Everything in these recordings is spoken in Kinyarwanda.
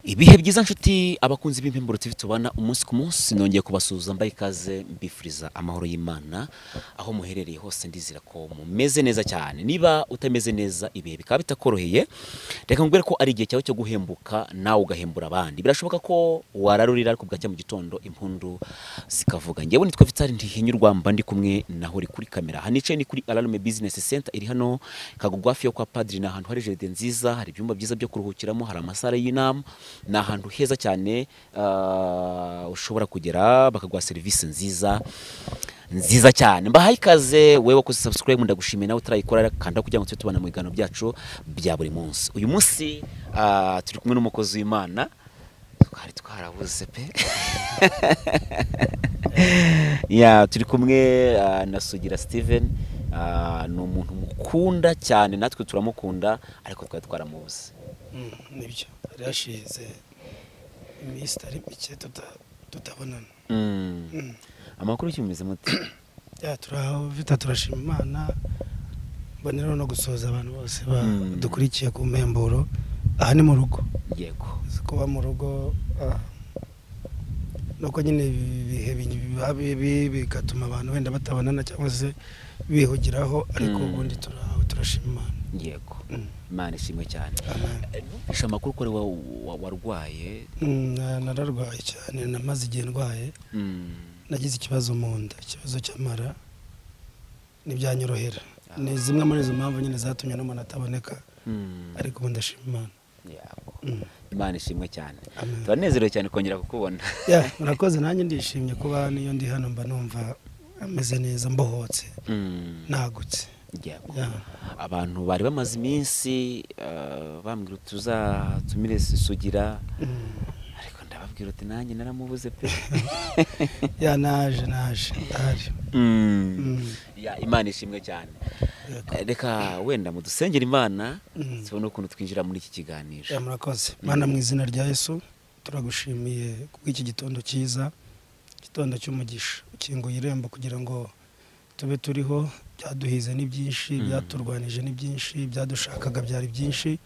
ibihe byiza nshuti abakunzi b'impemburo TV tubana umunsi ku munsi nongeye kubasuhuza mbaye ikaze mbifuriza amahoro y'Imana aho muherereye hose ndizira ko mumeze neza cyane niba utameze neza ibihe bikaba bitakoroheye reka nkubwire ko ari igihe cyawe cyo guhembuka nawe ugahembura abandi birashoboka ko wararurira ariko bwacya mu gitondo impundu zikavuga ngewe nitwa Vital Ntihinyurwa mba ndi kumwe naho uri kuri kamera aha nicaye ni kuri Alarme Business Center iri hano Kagugu hafi yo kwa Padiri ni ahantu hari jaride nziza hari ibyumba byiza byo kuruhukiramo hari amasare y'inama ni ahantu heza cyane ah, ushobora kugera bakaguha serivisi nziza nziza cyane mbahaye ikaze wowe wakoze subscribe ndagushimiye nawe utarayikora kanda kugira ngo tube tubana mu biganiro byacu bya buri munsi uyu munsi ah, turi kumwe n'umukozi w'imana twari twarabuze pe ya turi kumwe ah, na sugira steven ah, ni umuntu mukunda cyane natwe turamukunda ariko twari twaramubuze Mm, nibyo hari hashize iminsi itari mike tuta- tutabonana Mm. Mm. amakuru kimeze mute ya turaho vita turashima imana mboneraho no gusoza abantu bose Mm. badukurikiye ku mpemburo aha ni mu rugo yego Uzi kuba mu rugo ah, nuko nyine ibi bihe bi- biba bibi bigatuma abantu wenda batabonana cyangwa se bihugiraho ariko Mm. ubundi turaho turashima imana yego Mm. imana ishimwe cyane Amen. isha amakuru ko ari wa- wa- warwaye Mm, na- nararwaye cyane namaze igihe ndwaye Mm. nagize ikibazo mu nda ikibazo cy'amara ntibyanyorohera ni zimwe muri izo mpamvu nyine zatumye n'umuntu ataboneka Mm. ariko ubu ndashima imana Yego. Mm. imana ishimwe cyane Amen. turanezerewe cyane kongera kukubona Ya, murakoze nanjye ndishimye kuba niyo ndi hano mba numva ameze neza mbohotse Mm. nagutse yego Ya. abantu bari bamaze iminsi ah, bambwira uti tuzatumire sugira Mm. ariko ndababwira uti nanjye naramubuze pe ya naje naje ndahari Mm. Mm. Ya, imana ishimwe cyane Yego. Eh, reka wenda mudusengera imana Mm. tubone ukuntu twinjira muri iki kiganiro Ya, murakoze mana mu izina rya yesu turagushimiye kubw'iki gitondo cyiza igitondo cy'umugisha ukinguye irembo kugira ngo tube turiho byaduhize ni byinshi byaturwanije ni byinshi byadushakaga byari byinshi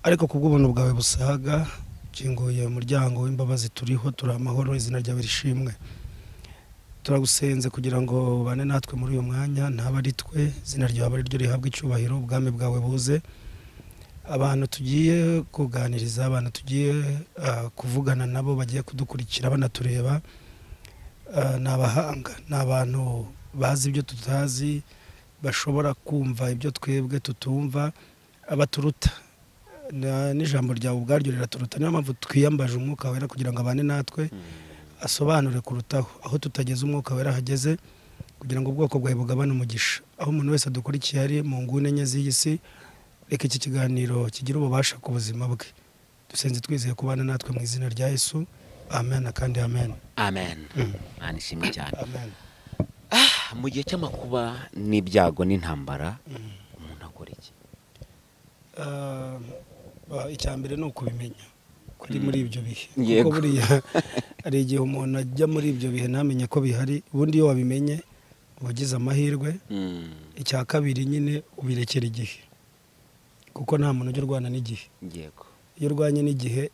ariko kubw'ubuntu bwawe busaga ukinguye umuryango w'imbabazi turiho turi amahoro izina ryawe rishimwe turagusenze kugira ngo ubane natwe muri uyu mwanya ntaba ari twe izina ryawe ari ryo rihabwa icyubahiro ubwami bwawe buze abantu tugiye kuganiriza abantu tugiye ah, kuvugana nabo bagiye kudukurikira banatureba ah, ni abahanga ni abantu bazi ibyo tutazi bashobora kumva ibyo twebwe tutumva abaturuta Na- n'ijambo ryawe ubwaryo riraturuta niyo mpamvu twiyambaje umwuka wera kugira ngo abane natwe asobanure kurutaho aho tutageze umwuka wera hageze kugira ngo ubwoko bwawe bugabane umugisha aho umuntu wese adukurikiye ari mu nguni enye z'iyi si reka iki kiganiro kigire ububasha ku buzima bwe dusenze twizeye kubana natwe mu izina rya yesu amen kandi amen amen imana ishimwe cyane amen Ah, mu gihe cy'amakuba n'ibyago n'intambara umuntu akora iki Ah, ba- icya mbere ni ukubimenya kuri muri ibyo bihe Yego. kuko buriya hari igihe umuntu ajya muri ibyo bihe ntamenye ko bihari ubundi iyo wabimenye uba ugize amahirwe Mm, icya kabiri nyine ubirekera igihe kuko nta muntu ujya urwana n'igihe yego iyo urwanye n'igihe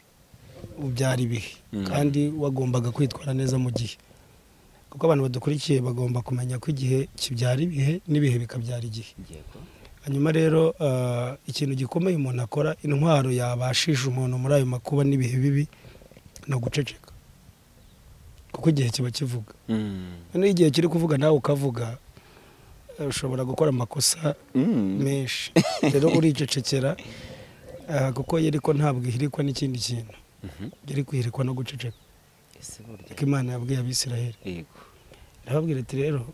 ubyara ibihe Mm. kandi wagombaga kwitwara neza mu gihe kuko abantu badukurikiye bagomba kumenya ko igihe kibyara ibihe n'ibihe bikabyara igihe yego hanyuma rero ah, ikintu gikomeye umuntu akora intwaro yabashije umuntu muri ayo makuba n'ibihe bibi ni uguceceka kuko igihe kiba kivuga Mm, noneho igihe kiri kuvuga nawe ukavuga eh, ushobora gukora amakosa mm, menshi rero uricecekera ah, kuko yeriko ntabwo ihirikwa n'ikindi kintu mhm. yari kwihirikwa no guceceka Ese burya ariko imana yabwiye abisiraheli yego irababwira iti rero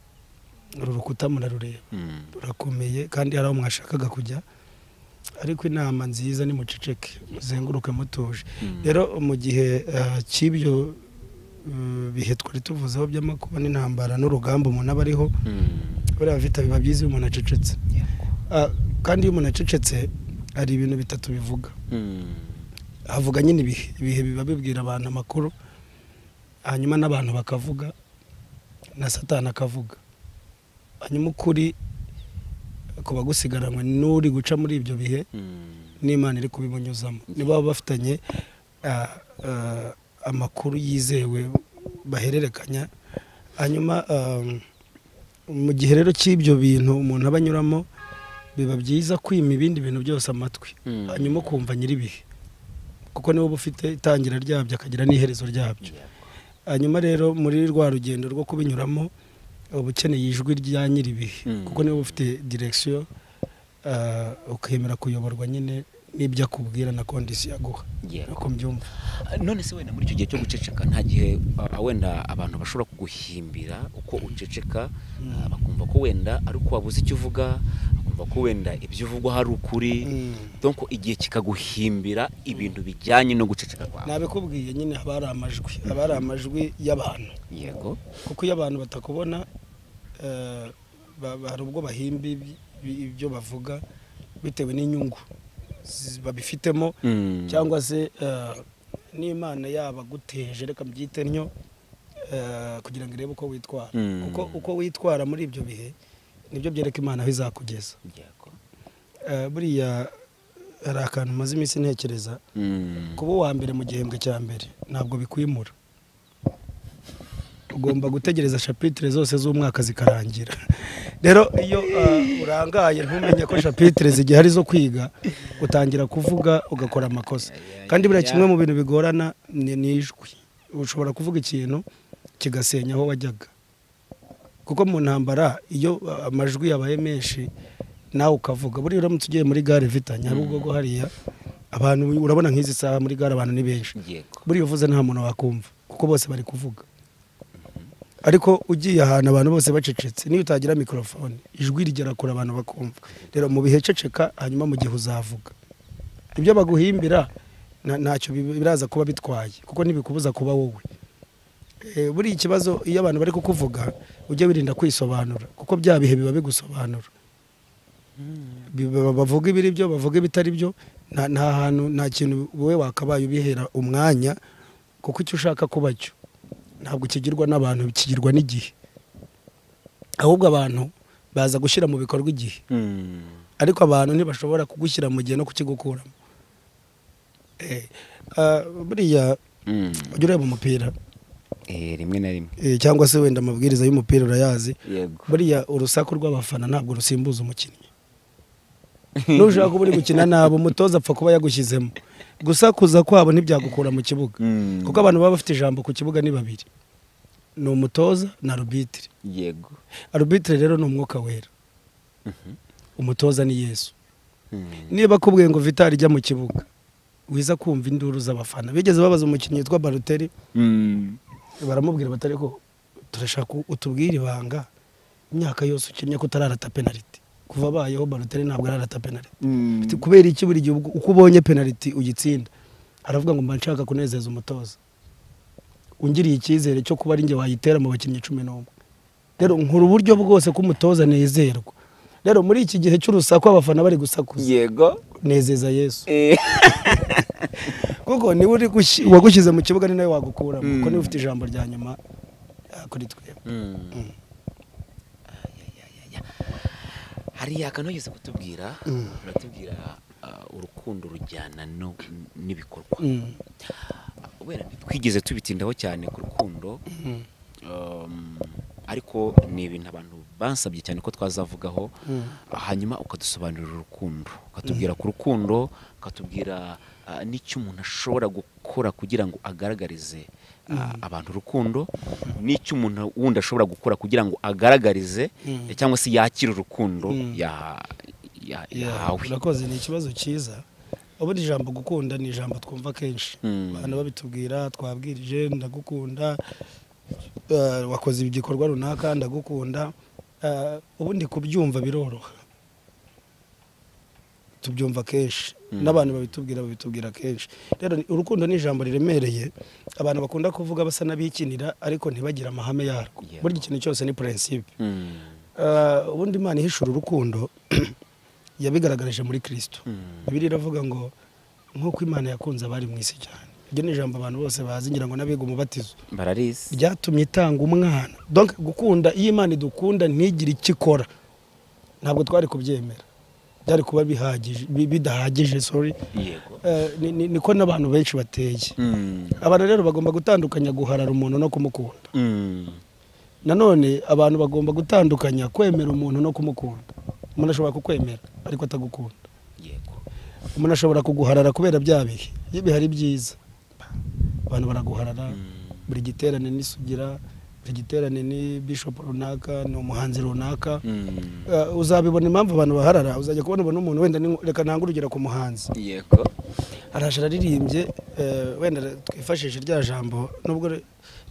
uru rukuta murarureba Mm, rurakomeye kandi hari aho mwashakaga kujya ariko inama nziza ni muceceke muzenguruke mutuje Mm. rero mu gihe ah, cy'ibyo mm, bihe twari tuvuzeho by'amakuba n'intambara n'urugamba umuntu aba ariho mm, buriya vita biba byiza iyo umuntu acecetse yego Ah, kandi iyo umuntu acecetse hari ibintu bitatu bivuga Mm, havuga nyine ibihe ibihe biba bibwira abantu amakuru hanyuma n'abantu bakavuga na satani akavuga hanyuma ukuri kuba gusigaranywe n'uri guca muri ibyo bihe mm, n'imana iri kubimunyuzamo nibo baba bafitanye ah, ah, amakuru yizewe bahererekanya hanyuma ah, mu gihe rero cy'ibyo bintu umuntu aba anyuramo biba byiza kwima ibindi bintu byose amatwi Mm. hanyuma ukumva nyir'ibihe kuko niba uba ufite itangira ryabyo akagira n'iherezo ryabyo hanyuma rero muri rwa rugendo rwo kubinyuramo uba ukeneye ijwi rya nyir'ibihe Mm. kuko niba uba ufite direkisiyo ah, ukemera kuyoborwa nyine n'ibyo akubwira na kondisiyo aguha Yego. uko mbyumva none se wenda muri icyo gihe cyo guceceka nta gihe a- wenda abantu bashobora kuguhimbira uko uceceka ah, bakumva ko wenda ari uko wabuze icyo uvuga bakumva ko wenda ibyo uvugwa hari ukuri donc igihe kikaguhimbira ibintu bijyanye no guceceka kwawe nabikubwiye nyine haba hari amajwi haba hari amajwi y'abantu yego kuko iyo abantu batakubona eh, ba- ba- hari ubwo bahimba ibi- ibi- ibyo bavuga bitewe n'inyungu zi- babifitemo Mm. cyangwa se eh, n'imana yabaguteje reka mbyite ntyo eh, kugira ngo irebe uko witwara Mm. kuko uko witwara muri ibyo bihe nibyo byereka imana aho izakugeza yego Eh, buriya hari akantu maze iminsi ntekereza Mm. kuba uwa mbere mu gihembwe cya mbere ntabwo bikwimura ugomba gutegereza shapitire zose z'umwaka zikarangira rero iyo ah, urangaye ntumenye ko shapitire zigihari zo kwiga utangira kuvuga ugakora amakosa kandi buriya kimwe mu bintu bigorana ni ni ijwi ushobora kuvuga ikintu kigasenya aho wajyaga kuko mu ntambara iyo ah, amajwi yabaye menshi nawe ukavuga buriya uramutse ugiye muri gare vitanye hari ubwo go hariya abantu urabona nk'izi saha muri gare abantu ni benshi yego buriya uvuze nta muntu wakumva kuko bose bari kuvuga ariko ugiye ahantu abantu bose bacecetse niyo utagira mikorofone ijwi rigera kure abantu bakumva rero mu bihe ceceka hanyuma mu gihe uzavuga ibyo baguhimbira nta- ntacyo bi- biraza kuba bitwaye kuko ntibikubuza kuba wowe Eh, buriya ikibazo iyo abantu bari kukuvuga ujya wirinda kwisobanura kuko bya bihe biba bigusobanura biba- bavuga ibiri byo bavuga ibitari byo nta nta hantu nta kintu wowe wakabaye ubihera umwanya kuko icyo ushaka kuba cyo ntabwo kigirwa n'abantu kigirwa n'igihe ahubwo abantu baza gushyira mu bikorwa igihe Mm. ariko abantu ntibashobora kugushyira mu gihe no kukigukuramo Eh, ah, buriya Mm. ujya ureba umupira Eh, rimwe na rimwe eh, cyangwa se wenda amabwiriza y'umupira urayazi yego buriya urusaku rw'abafana ntabwo rusimbuza umukinnyi nushaka kuba uri gukina nabi umutoza apfa kuba yagushyizemo gusakuza kwabo ntibyagukura mu kibuga Mm. kuko abantu baba bafite ijambo ku kibuga ni babiri ni umutoza na arubitire yego arubitire rero ni umwuka wera umutoza ni yesu Mm. niba akubwiye ngo vitari ijya mu kibuga wiza kumva induru z'abafana bigeze babaza umukinnyi witwa baruteri Mm. baramubwira batari ko turashaka utubwire ibanga imyaka yose ukinnye ko utararata penaliti kuva abayeho baruteri ntabwo ararata penaliti Mm. Ati, kubera iki buri gihe ubwo- uko ubonye penaliti uyitsinda aravuga ngo mba nshaka kunezeza umutoza ungiriye icyizere cyo kuba ari njye wayitera mu bakinnyi cumi n'umwe rero nkura uburyo bwose ko umutoza nezerwa rero muri iki gihe cy'urusaku abafana bari gusakuza yego nezeza yesu Eh. kuko niwe uri gushi- uwagushyize mu kibuga ni nawe wagukuramo Mm. kuko niwe ufite ijambo rya nyuma ah, kuri twebwe Mm. Ayayayaya. hari akantu wigeze kutubwira uratubwira ah, urukundo rujyana no- n'ibikorwa Mm. wenda twigeze tubitindaho cyane ku rukundo Mm. um, ariko ni ibintu abantu bansabye cyane ko twazavugaho Mm. hanyuma ukadusobanurira urukundo ukatubwira ku rukundo ukatubwira ah, n'icyo umuntu ashobora gukora kugira ngo agaragarize ah, abantu urukundo n'icyo umuntu wundi ashobora gukora kugira ngo agaragarize Mm. eh, cyangwa se yakire urukundo Mm. ya- ya- Yeah, yahawe urakoze ni ikibazo cyiza ubundi ijambo gukunda ni ijambo twumva kenshi Mm. abantu babitubwira twabwirije ndagukunda eh, wakoze igikorwa runaka ndagukunda Eh, ubundi kubyumva biroroha tubyumva kenshi n'abantu babitubwira babitubwira kenshi rero ni- urukundo ni ijambo riremereye abantu bakunda kuvuga basa n'abikinira ariko ntibagire amahame yarwo Yeah. buri ikintu cyose ni purensipe Mm. Eh, ubundi imana ihishura urukundo yabigaragarije muri kirisito Mm. bibiliya iravuga ngo nk'uko imana yakunze abari mu isi cyane iryo ni ijambo abantu bose bazi ngira ngo n'abiga umubatizo bararizi ryatumye itanga umwana donc gukunda iyo imana idukunda ntigire icyo ikora ntabwo twari kubyemera byari kuba bihagije bi- bidahagije sorry yego Eh, ni- ni- niko n'abantu benshi bateye Mm, abantu rero bagomba gutandukanya guharara umuntu no kumukunda mm, nanone abantu bagomba gutandukanya kwemera umuntu no kumukunda umuntu ashobora kukwemera ariko atagukunda yego umuntu ashobora kuguharara kubera bya bihe iyo bihari byiza abantu baraguharara Mm, buri giterane n'isugira buri giterane ni bishop runaka ni umuhanzi runaka mm, Eh, uzabibona impamvu abantu baharara uzajya kubona ubona umuntu wenda ni- reka ntange urugero ku muhanzi yego araje araririmbye eh, wenda twifashishe rya jambo nubwo ri-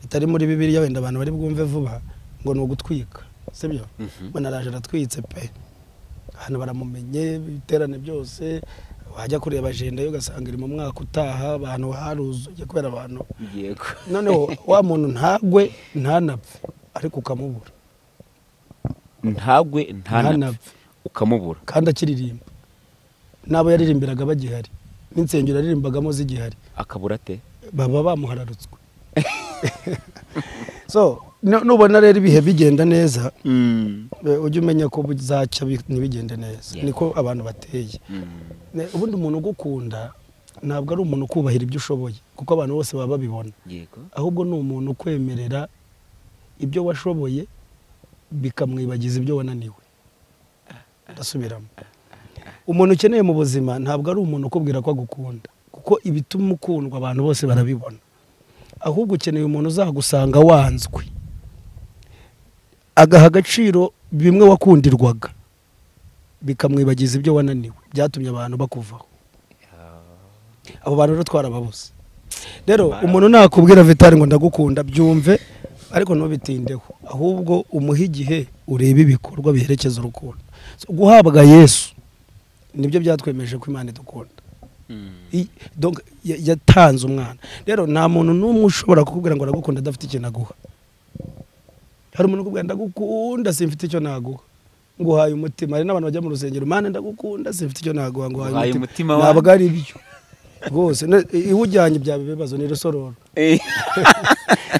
ritari muri bibiliya wenda abantu bari bwumve vuba ngo ni ugutwika sibyo Mhm. mbona araje aratwitse pe abantu baramumenye ibiterane byose wajya kureba ajenda yo ugasanga iri mu mwaka utaha abantu haruzuye kubera abantu yego noneho wa muntu ntagwe ntanapfe ariko ukamubura ntagwe ntanapfe Ntanapfe. ukamubura kandi akiririmba n'abo yaririmbiraga bagihari n'insengero yaririmbagamo zigihari akabura ate baba bamuhararutswe so nu- nubona rero ibihe bigenda neza Mm, e, ujye umenya ko bizacya bi- ntibigende neza Yeah. niko abantu bateye mm, Ne- ubundi umuntu ugukunda ntabwo ari umuntu ukubahira ibyo ushoboye kuko abantu bose baba babibona yego ahubwo ni umuntu ukwemerera ibyo washoboye bikamwibagiza ibyo wananiwe ndasubiramo umuntu ukeneye mu buzima ntabwo ari umuntu ukubwira ko agukunda kuko ibituma ukundwa abantu bose barabibona ahubwo ukeneye umuntu uzagusanga wanzwe agaha agaciro bimwe wakundirwaga bikamwibagiza ibyo wananiwe byatumye abantu bakuvaho abo bantu rero twarababuze rero umuntu nakubwira vitari ngo ndagukunda byumve ariko ntubitindeho ahubwo umuhe igihe urebe ibikorwa biherekeza urukundo So, guhabwa yesu nibyo byatwemeje ko imana idukunda Mm, I- donc ya- yatanze umwana rero nta muntu n'umwe ushobora kukubwira ngo aragukunda adafite ikintu aguha hari umuntu ukubwira ndagukunda simfite icyo naguha nguhaye umutima hari n'abantu bajya mu rusengero mana ndagukunda simfite icyo naguha nguhaye Nguhaye umutima umutima wanjye." ntabwo ari byo rwose ne- iwujyanye byaba ibibazo ni rusororo eh,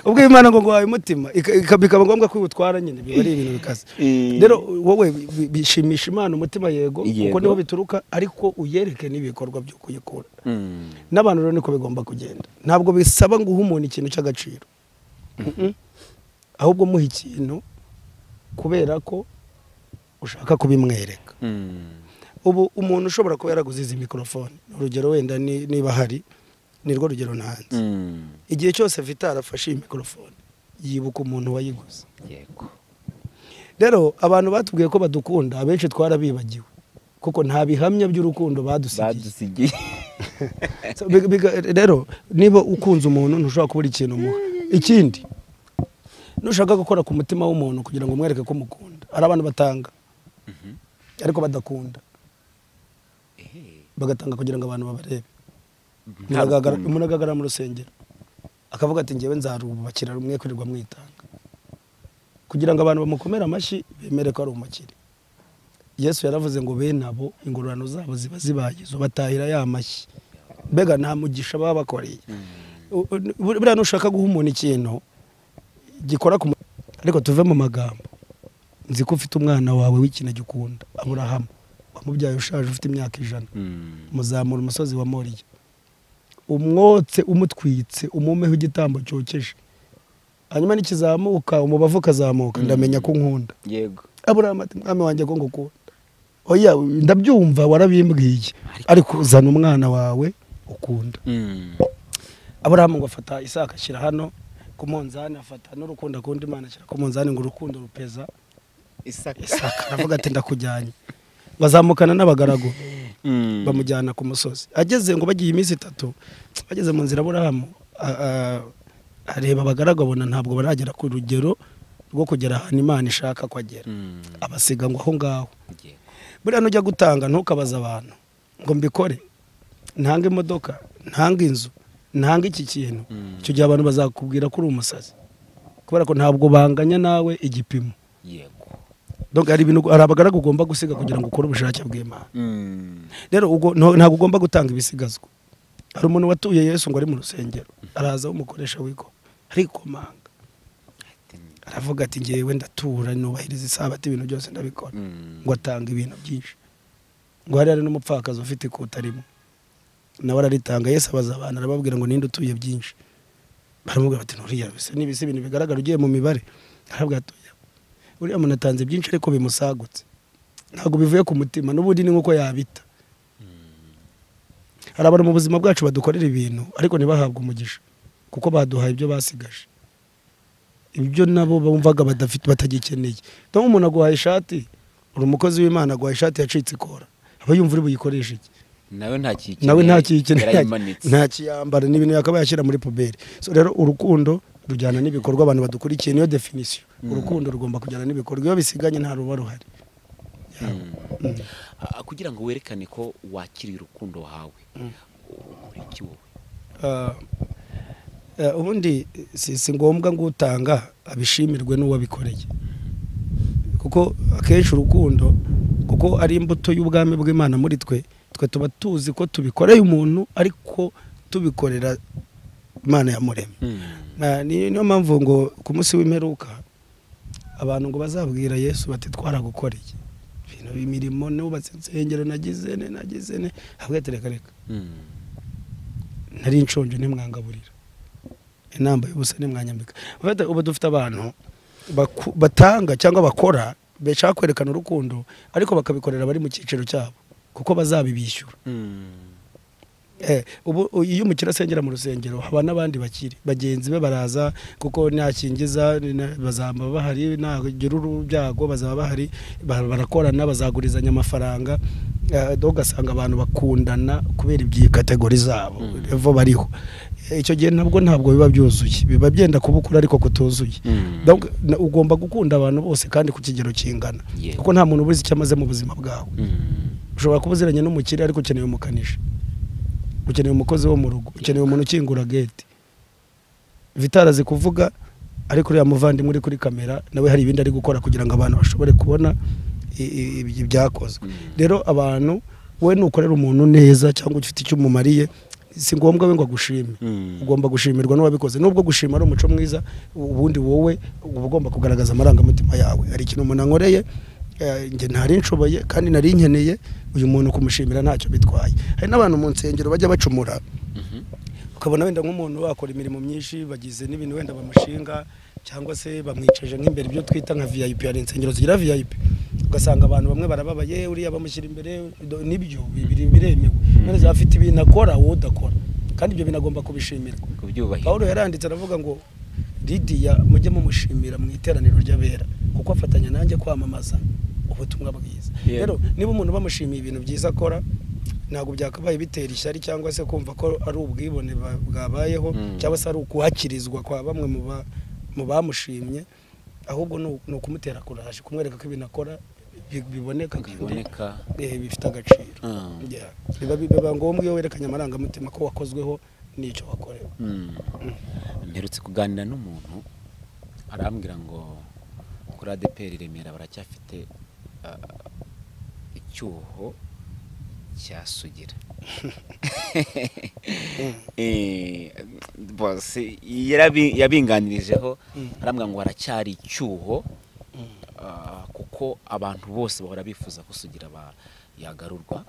ubwo imana ngo nguhaye umutima ika- ika- bikaba ngombwa ko iwutwara nyine biba ari ibintu bikaze Eh. rero wowe bi- bishimisha imana umutima yego kuko Yego. niho bituruka ariko uyereke n'ibikorwa byo kuyikura mm, n'abantu rero niko bigomba kugenda ntabwo bisaba guha umuntu ikintu cy'agaciro Mm-mm. ahubwo muha ikintu kubera ko ushaka kubimwereka mm, ubu umuntu ushobora kuba yaraguze izi mikorofone urugero wenda ni- niba hari nirwo rugero ntanze mm, igihe cyose vitara afashe iyi mikorofone yibuka umuntu wayiguze yego rero abantu batubwiye ko badukunda abenshi twarabibagiwe kuko nta bihamya by'urukundo badusigiye badusigiye So, biga- biga- rero niba ukunze umuntu ntushobora kubura ikintu umuha ikindi nushaka gukora ku mutima w'umuntu kugira ngo umwereke ko umukunda hari abantu batanga ariko badakunda Eh, bagatanga kugira ngo abantu babarebe nta Munagaragara- rukundo. munagaragara mu rusengero akavuga ati ngewe nzarubakira rumwe kwirirwa mwitanga kugira ngo abantu bamukomere amashyi bemere ko ari umukire yesu yaravuze ngo bene abo ingororano zabo ziba zibaye zo batahira ya mashyi mbega nta mugisha baba bakoreye U- u- buriya nushaka guha umuntu ikintu gikora ku mu- ariko tuve mu magambo nzi ko ufite umwana wawe w'ikinege ukunda aburahamu wamubyaye ushaje ufite imyaka ijana Mm, muzamura umusozi wa moriya umwotse umutwitse umumeho igitambo cyokeje hanyuma n'ikizamuka umubavu ukazamuka ndamenya ko unkunda yego aburahamu ati mwami wanjye ko ngukunda oya ndabyumva warabimbwiye ariko uzana umwana wawe ukunda Mm, aburahamu ngo afata isaka ashyira hano ku munzani afata n'urukundo akunda imana ashyira ku munzani ngo urukundo rupeza isaka isaka aravuga ati ndakujyanye bazamukana n'abagaragu Mm, bamujyana ku musozi ageze ngo bagiye iminsi itatu bageze mu nzira aburahamu a- a- areba abagaragu abona ntabwo baragera ku rugero rwo kugera ahantu imana ishaka ko agera mm, abasiga ngo aho ngaho yego buriya nujya gutanga ntukabaze abantu ngo mbikore ntange imodoka ntange inzu ntange iki kintu Mm. icyo gihe abantu bazakubwira ko uri umusazi kubera ko ntabwo banganya nawe igipimo yego Donc, hari ibintu hari abagaragu ugomba gusiga kugira ngo ukore ubushake bw'imana Mm, rero ubwo nto- ntabwo ugomba gutanga ibisigazwa hari umuntu watuye yesu ngo ari mu rusengero araza umukoresha w'iko arikomanga aravuga ati ngewe ndatura nubahiriza isabato ibintu byose ndabikora mm, ngo atanga ibintu byinshi ngo hari hari n'umupfakazi ufite ikuta rimwe nawe araritanga yesu abaza abantu arababwira ngo ninde utuye byinshi baramubwira bati nturiya bisa n'ibisa ibintu bigaragara ugiye mu mibare arabwira atuye uriya muntu atanze byinshi ariko bimusagutse ntabwo bivuye ku mutima n'ubundi ni nk'uko yabita hari abantu mu buzima bwacu badukorera ibintu ariko ntibahabwe umugisha kuko baduhaye ibyo basigaje ibyo nabo bumvaga badafite batagikeneye niyo umuntu aguhaye ishati uri umukozi w'imana aguhaye ishati yacitse ikora aba yumva uri buyikoreshe iki nawe ntakiyikeneye nawe ntakiyikeneye yarayimanitse ntakiyambara ni ibintu yakaba yashyira muri puberi so rero urukundo rujyana n'ibikorwa abantu badukurikiye niyo definisiyo urukundo rugomba kujyana n'ibikorwa iyo bisiganye nta ruba ruhari Ah, kugira ngo werekane ko wakiriye urukundo wahawe ukora iki wowe Ah, eh, ubundi si si ngombwa ngo utanga abishimirwe n'uwabikoreye kuko akenshi urukundo kuko ari imbuto y'ubwami bw'imana muri twe twe tuba tuzi ko tubikoreye umuntu ariko tubikorera imana yamuremye Na- ni- niyo mpamvu ngo ku munsi w'imperuka abantu ngo bazabwira yesu bati twaragukoreye ibintu imirimo nubatse insengero nagize ne nagize ne habwe tereka reka Mm. nari nshonje ntimwangaburira inamba y'ubusa ntimwanyambika Bafata- ubu dufite abantu baku- batanga cyangwa bakora bashaka kwerekana urukundo ariko bakabikorera abari mu cyiciro cyabo kuko bazabibishyura Mm. Eh, ubu iyo umukire asengera mu rusengero haba n'abandi bakiri bagenzi be baraza kuko ntakingiza na- bazaba bahari ntagira urubyago bazaba bahari ba- barakorana bazagurizanya amafaranga Eh, do ugasanga abantu bakundana kubera ibyi kategori zabo Mm. evo bariho Eh, icyo gihe ntabwo ntabwo biba byuzuye biba byenda kuba ukuri ariko kutuzuye Mm. Donc, na- ugomba gukunda abantu bose kandi ku kigero kingana Yeah. kuko nta muntu uba uzi icyo amaze mu buzima bwawe Mm. ushobora kuba uziranye n'umukire ariko ukeneye umukanishi ukeneye umukozi wo mu rugo ukeneye umuntu ukingura gate vitara azi kuvuga ariko uriya muvandimwe uri kuri kamera nawe hari ibindi ari gukora kugira ngo abantu bashobore kubona i- i- ibi- ibyakozwe Mm. rero abantu we nukorera umuntu neza cyangwa ufite icyo umumariye si ngombwa we ngo agushime Mm. ugomba gushimirwa n'uwabikoze nubwo gushima ari umuco mwiza ubundi wowe uba ugomba kugaragaza amarangamutima yawe hari ikintu umuntu ankoreye eh, njye ntari nshoboye kandi nari nkeneye uyu muntu kumushimira ntacyo bitwaye hari n'abantu mu nsengero bajya bacumura Mhm. ukabona wenda nk'umuntu wakora imirimo myinshi bagize n'ibintu wenda bamushinga cyangwa se bamwicaje nk'imbere ibyo twita nka vip hari insengero zigira vip ugasanga abantu bamwe barababaye uriya bamushyira imbere do- nibyo bibiri biremewe none zaba afite ibintu akora wowe udakora kandi ibyo bintu agomba kubishimirwa kubyubahiriza pawulo yaranditse aravuga ngo lidiya mujye mumushimira mu iteraniro ry'abera kuko afatanya nanjye kwamamaza ubutumwa bwiza Yeah. rero niba umuntu bamushimiye ibintu byiza akora ntabwo byakabaye bitera ishyari cyangwa se kumva ko ari ubwibone ba- bwabayeho Mm. cyangwa se ari ukuhakirizwa kwa bamwe mu ba- mu bamushimye ahubwo ni u- ni ukumutera kuraje kumwereka ko ibintu akora bi- biboneka kandi biboneka eh, bifite agaciro Ah. Yeah. biba biba ngombwa iyo werekanye amarangamutima ko wakozweho n'icyo wakorewe Mm. mperutse kuganira n'umuntu arambwira ngo kuri adeperi i remera baracyafite ah, icyuho cya sugira Eh, bose yarabi- yabinganirijeho Mm. arambwira ngo haracyari icyuho Mm. ah, kuko abantu bose bahora bifuza ko sugira ba- yagarurwa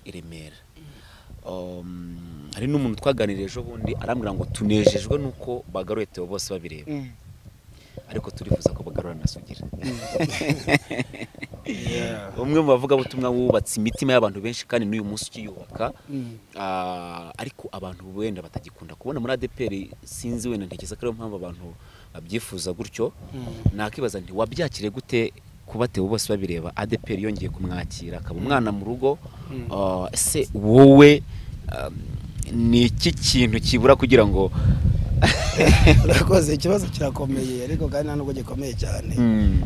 i remera Um, hari n'umuntu twaganiriye ejo bundi arambwira ngo tunejejwe n'uko bagaruye Theo bose babireba ariko turifuza ko bagarura na Sugira umwe mu bavugabutumwa wubatse imitima y'abantu benshi kandi n'uyu munsi ukiyubaka ah, ariko abantu wenda batagikunda kubona muri ADPR sinzi wenda ntekereza ko ariyo mpamvu abantu babyifuza gutyo nakibaza nti wabyakire gute kuba Theo bose babireba ADPR yongeye kumwakira akaba umwana mu rugo Mm. Ah, ese wowe um, ni iki kintu kibura kugira ngo urakoze ikibazo kirakomeye ariko kandi nta nubwo gikomeye cyane Mm,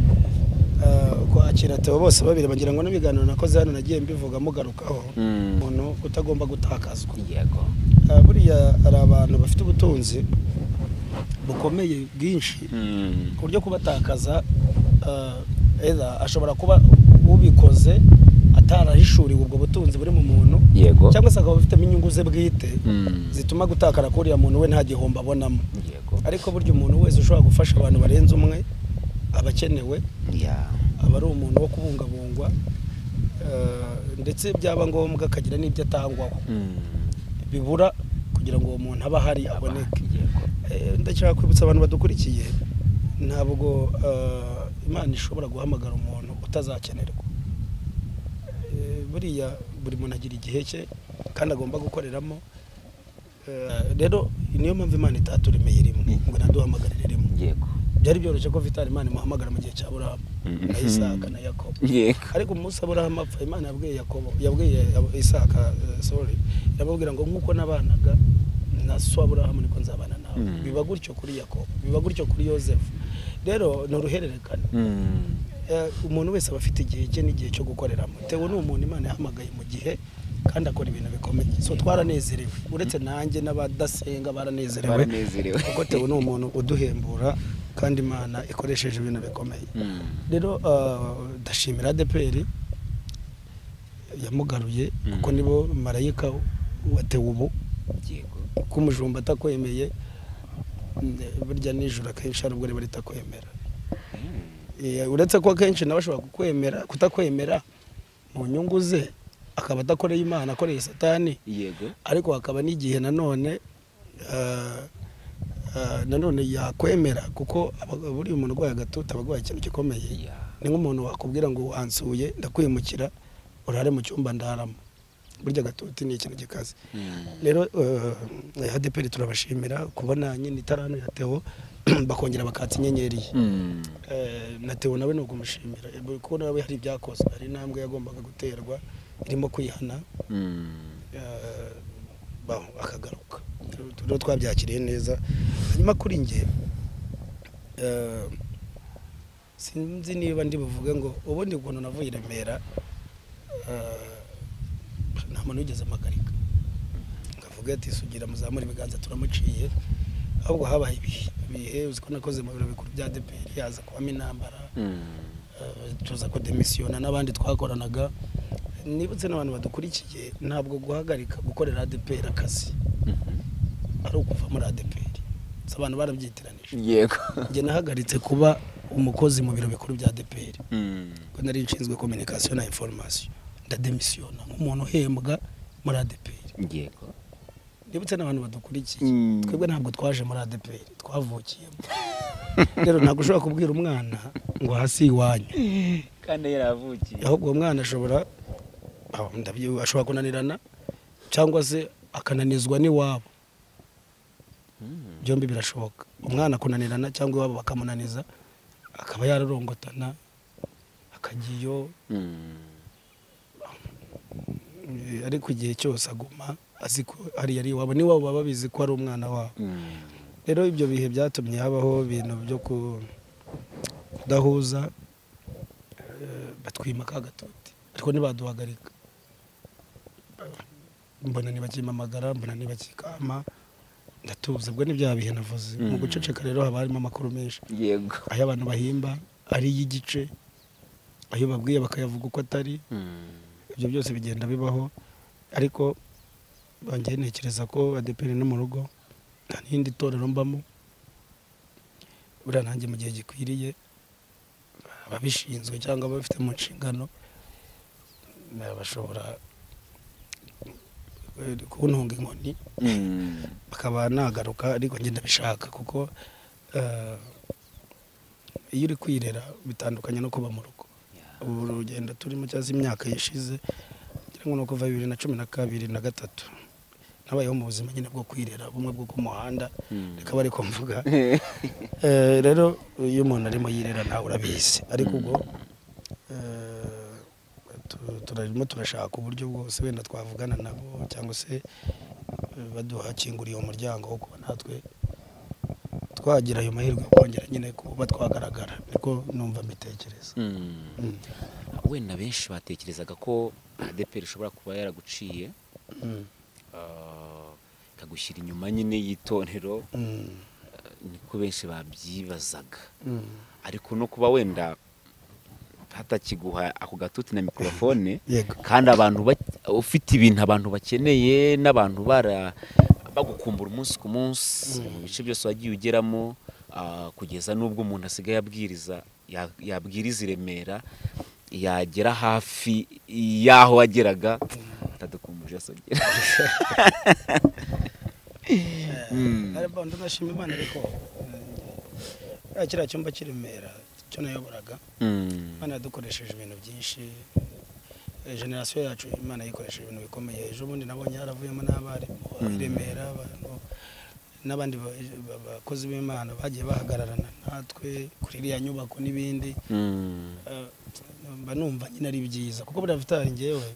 Ah, kwakira teo bose babiri bagira ngo n'ibiganiro nakoze hano nagiye mbivuga mugarukaho mm, umuntu utagomba gutakazwa yego Ah, buriya hari abantu bafite ubutunzi bukomeye bwinshi Mm, ku buryo kubatakaza ah, either ashobora kuba ubikoze atarahishuriwe ubwo butunzi buri mu muntu yego cyangwa se akaba afitemo inyungu ze bwite Mm, zituma gutakara k'uriya muntu we nta gihombo abonamo yego ariko burya umuntu wese ushobora gufasha abantu barenze umwe aba akenewe ya aba ari umuntu wo kubungabungwa eh, ndetse byaba ngombwa akagira n'ibyo atangwaho bibura kugira ngo uwo muntu aba ahari aboneke Eh, ndashaka kwibutsa abantu badukurikiye ntabwo eh, imana ishobora guhamagara umuntu utazakenerwa Eh, buriya buri muntu agira igihe cye kandi agomba gukoreramo Eh, rero niyo mpamvu imana itaturemeye Mm. rimwe ngo inaduhamagarire rimwe yego byari byoroshye ko vitali imana imuhamagara mu gihe cya burahamu Mhm. na isaka na yakobo yego ariko umunsi aburahamu apfa imana yabwiye yakobo yabwiye Ab- isaka eh, sorry yamubwira ngo nk'uko nabanaga na so aburahamu niko nzabana nawe Mhm. biba gutyo kuri yakobo biba gutyo kuri yosefu rero ni uruhererekane Mm. Eh, umuntu wese aba afite igihe cye n'igihe cyo gukoreramo tewe ni umuntu imana yahamagaye mu gihe kandi akora ibintu bikomeye so twaranezerewe uretse nanjye n'abadasenga baranezerewe Baranezerewe. kuko tewe ni umuntu uduhembura kandi imana ikoresheje ibintu bikomeye Mm. rero ah, ndashimira adeperi yamugaruye kuko nibo marayika watewe ubu yego ko umujumba atakwemeye mm, burya nijoro akenshi hari ubwo riba ritakwemera Eh, uretse ko akenshi nawe ashobora kukwemera kutakwemera mu nyungu ze akaba adakoreye imana akoreye satani yego ariko hakaba n'igihe nanone eh, eh, nanone yakwemera kuko aba- buriya umuntu urwaye agatutu aba arwaye ikintu gikomeye Ya. ni nk'umuntu wakubwira ngo wansuye ndakwimukira urare mu cyumba ndaramo burya agatutu ni ikintu gikaze Mm. rero eh, adeperi turabashimira kubona nyine itarano ya tewo bakongera bakatsa inyenyeri ye Mm. Eh, na tewo nawe ni ukumushimira eh, kuko nawe hari ibyakozwe hari intambwe yagombaga guterwa irimo kwihana Mm. eh, baho akagaruka rero twabyakiriye neza hanyuma kuri nge eh, sinzi niba ndi buvuge ngo ubundi ukuntu navuye i remera eh, nta muntu wigeze amagarika ngavuga ati sugira muzamure ibiganza turamuciye ahubwo habaye ibihe ibihe uzi ko nakoze mu biro bikuru bya deperi haza kubamo intambara Mm. eh, tuza kudemisiyona n'abandi twakoranaga nibutse n'abantu badukurikiye ntabwo guhagarika gukorera adeperi akazi Mhm. ari ukuva muri adeperi gusa abantu barabyitiranije yego njye nahagaritse kuba umukozi mu biro bikuru bya adeperi Mm. kuko nari nshinzwe kominikasiyo na inforomasiyo ndademisiyona nk'umuntu uhembwa muri adeperi yego ndibutse n'abantu badukurikiye Mm. twebwe ntabwo twaje muri adeperi twavukiyemo rero ntabwo ushobora kubwira umwana ngo hasi iwanyu kandi yaravukiye ahubwo uwo mwana ashobora ah, ndabyo- ashobora kunanirana cyangwa se akananizwa n'iwabo Mm. byombi birashoboka umwana kunanirana cyangwa iwabo bakamunaniza akaba yararongotana akagiyo Mm. eh, ariko igihe cyose aguma azi ko hariya ari iwabo n'iwabo baba bizi ko ari umwana wabo Mm. rero ibyo bihe byatumye habaho ibintu byo ku- kudahuza eh, batwima ka gatuti ariko ntibaduhagarika mbona ntibakimpamagara mbona ntibakikama ndatuza ubwo ni bya bihe navuze mu Mm. guceceka rero haba harimo amakuru menshi yego ayo abantu bahimba ari y'igice ayo babwiye bakayavuga uko atari Mm. ibyo byose bigenda bibaho ariko banjye ntekereza ko adeperi no mu rugo nta n'irindi torero mbamo buriya nanjye mu gihe gikwiriye ababishinzwe cyangwa ababifite mu nshingano na- bashobora eh, kuntunga inkoni Mm. bakaba nagaruka ariko njye ndabishaka kuko eh, iyo uri kwirera bitandukanye no kuba mu rugo Ya. ubu urugendo turimo cyangwa se imyaka yashize ngira ngo ni ukuva bibiri na cumi na kabiri na gatatu nabayeho mu buzima nyine bwo kwirera bumwe bwo ku muhanda Mm. reka bari kumvuga Eh, rero iyo umuntu arimo yirera ntawe urabizi ariko ubwo eh, tu- turarimo turashaka uburyo bwose wenda twavugana nabo cyangwa se eh, baduhakinguriye umuryango wo kuba natwe twagira ayo mahirwe yo kongera nyine kuba twagaragara niko numva mbitekereza Mm. Mm. wenda benshi batekerezaga ko adeperi ishobora kuba yaraguciye Mm. ah, ikagushyira inyuma nyine y'itorero Mm. ah, niko benshi babyibazaga Mm. ariko no kuba wenda hatakiguha ako gatuti na mikorofone yego kandi abantu ba- ufite ibintu abantu bakeneye n'abantu bara bagukumbura umunsi ku munsi mu bice byose wagiye ugeramo ah, kugeza n'ubwo umuntu asigaye abwiriza ya- yabwiriza i remera yagera hafi y'aho wageraga atadukumbuje asogera ndashima imana ariko eh, kiriya cyumba cy'i remera cyo nayoboraga imana yadukoresheje ibintu byinshi Eh, generasiyo yacu imana yikoresheje ibintu bikomeye ejo bundi nabonye yaravuyemo n'abarimu i remera abantu n'abandi ba- ba- bakozi b'imana bagiye bahagararana natwe kuri iriya nyubako n'ibindi Eh, mba numva nyine ari byiza kuko buriya vitari ngewe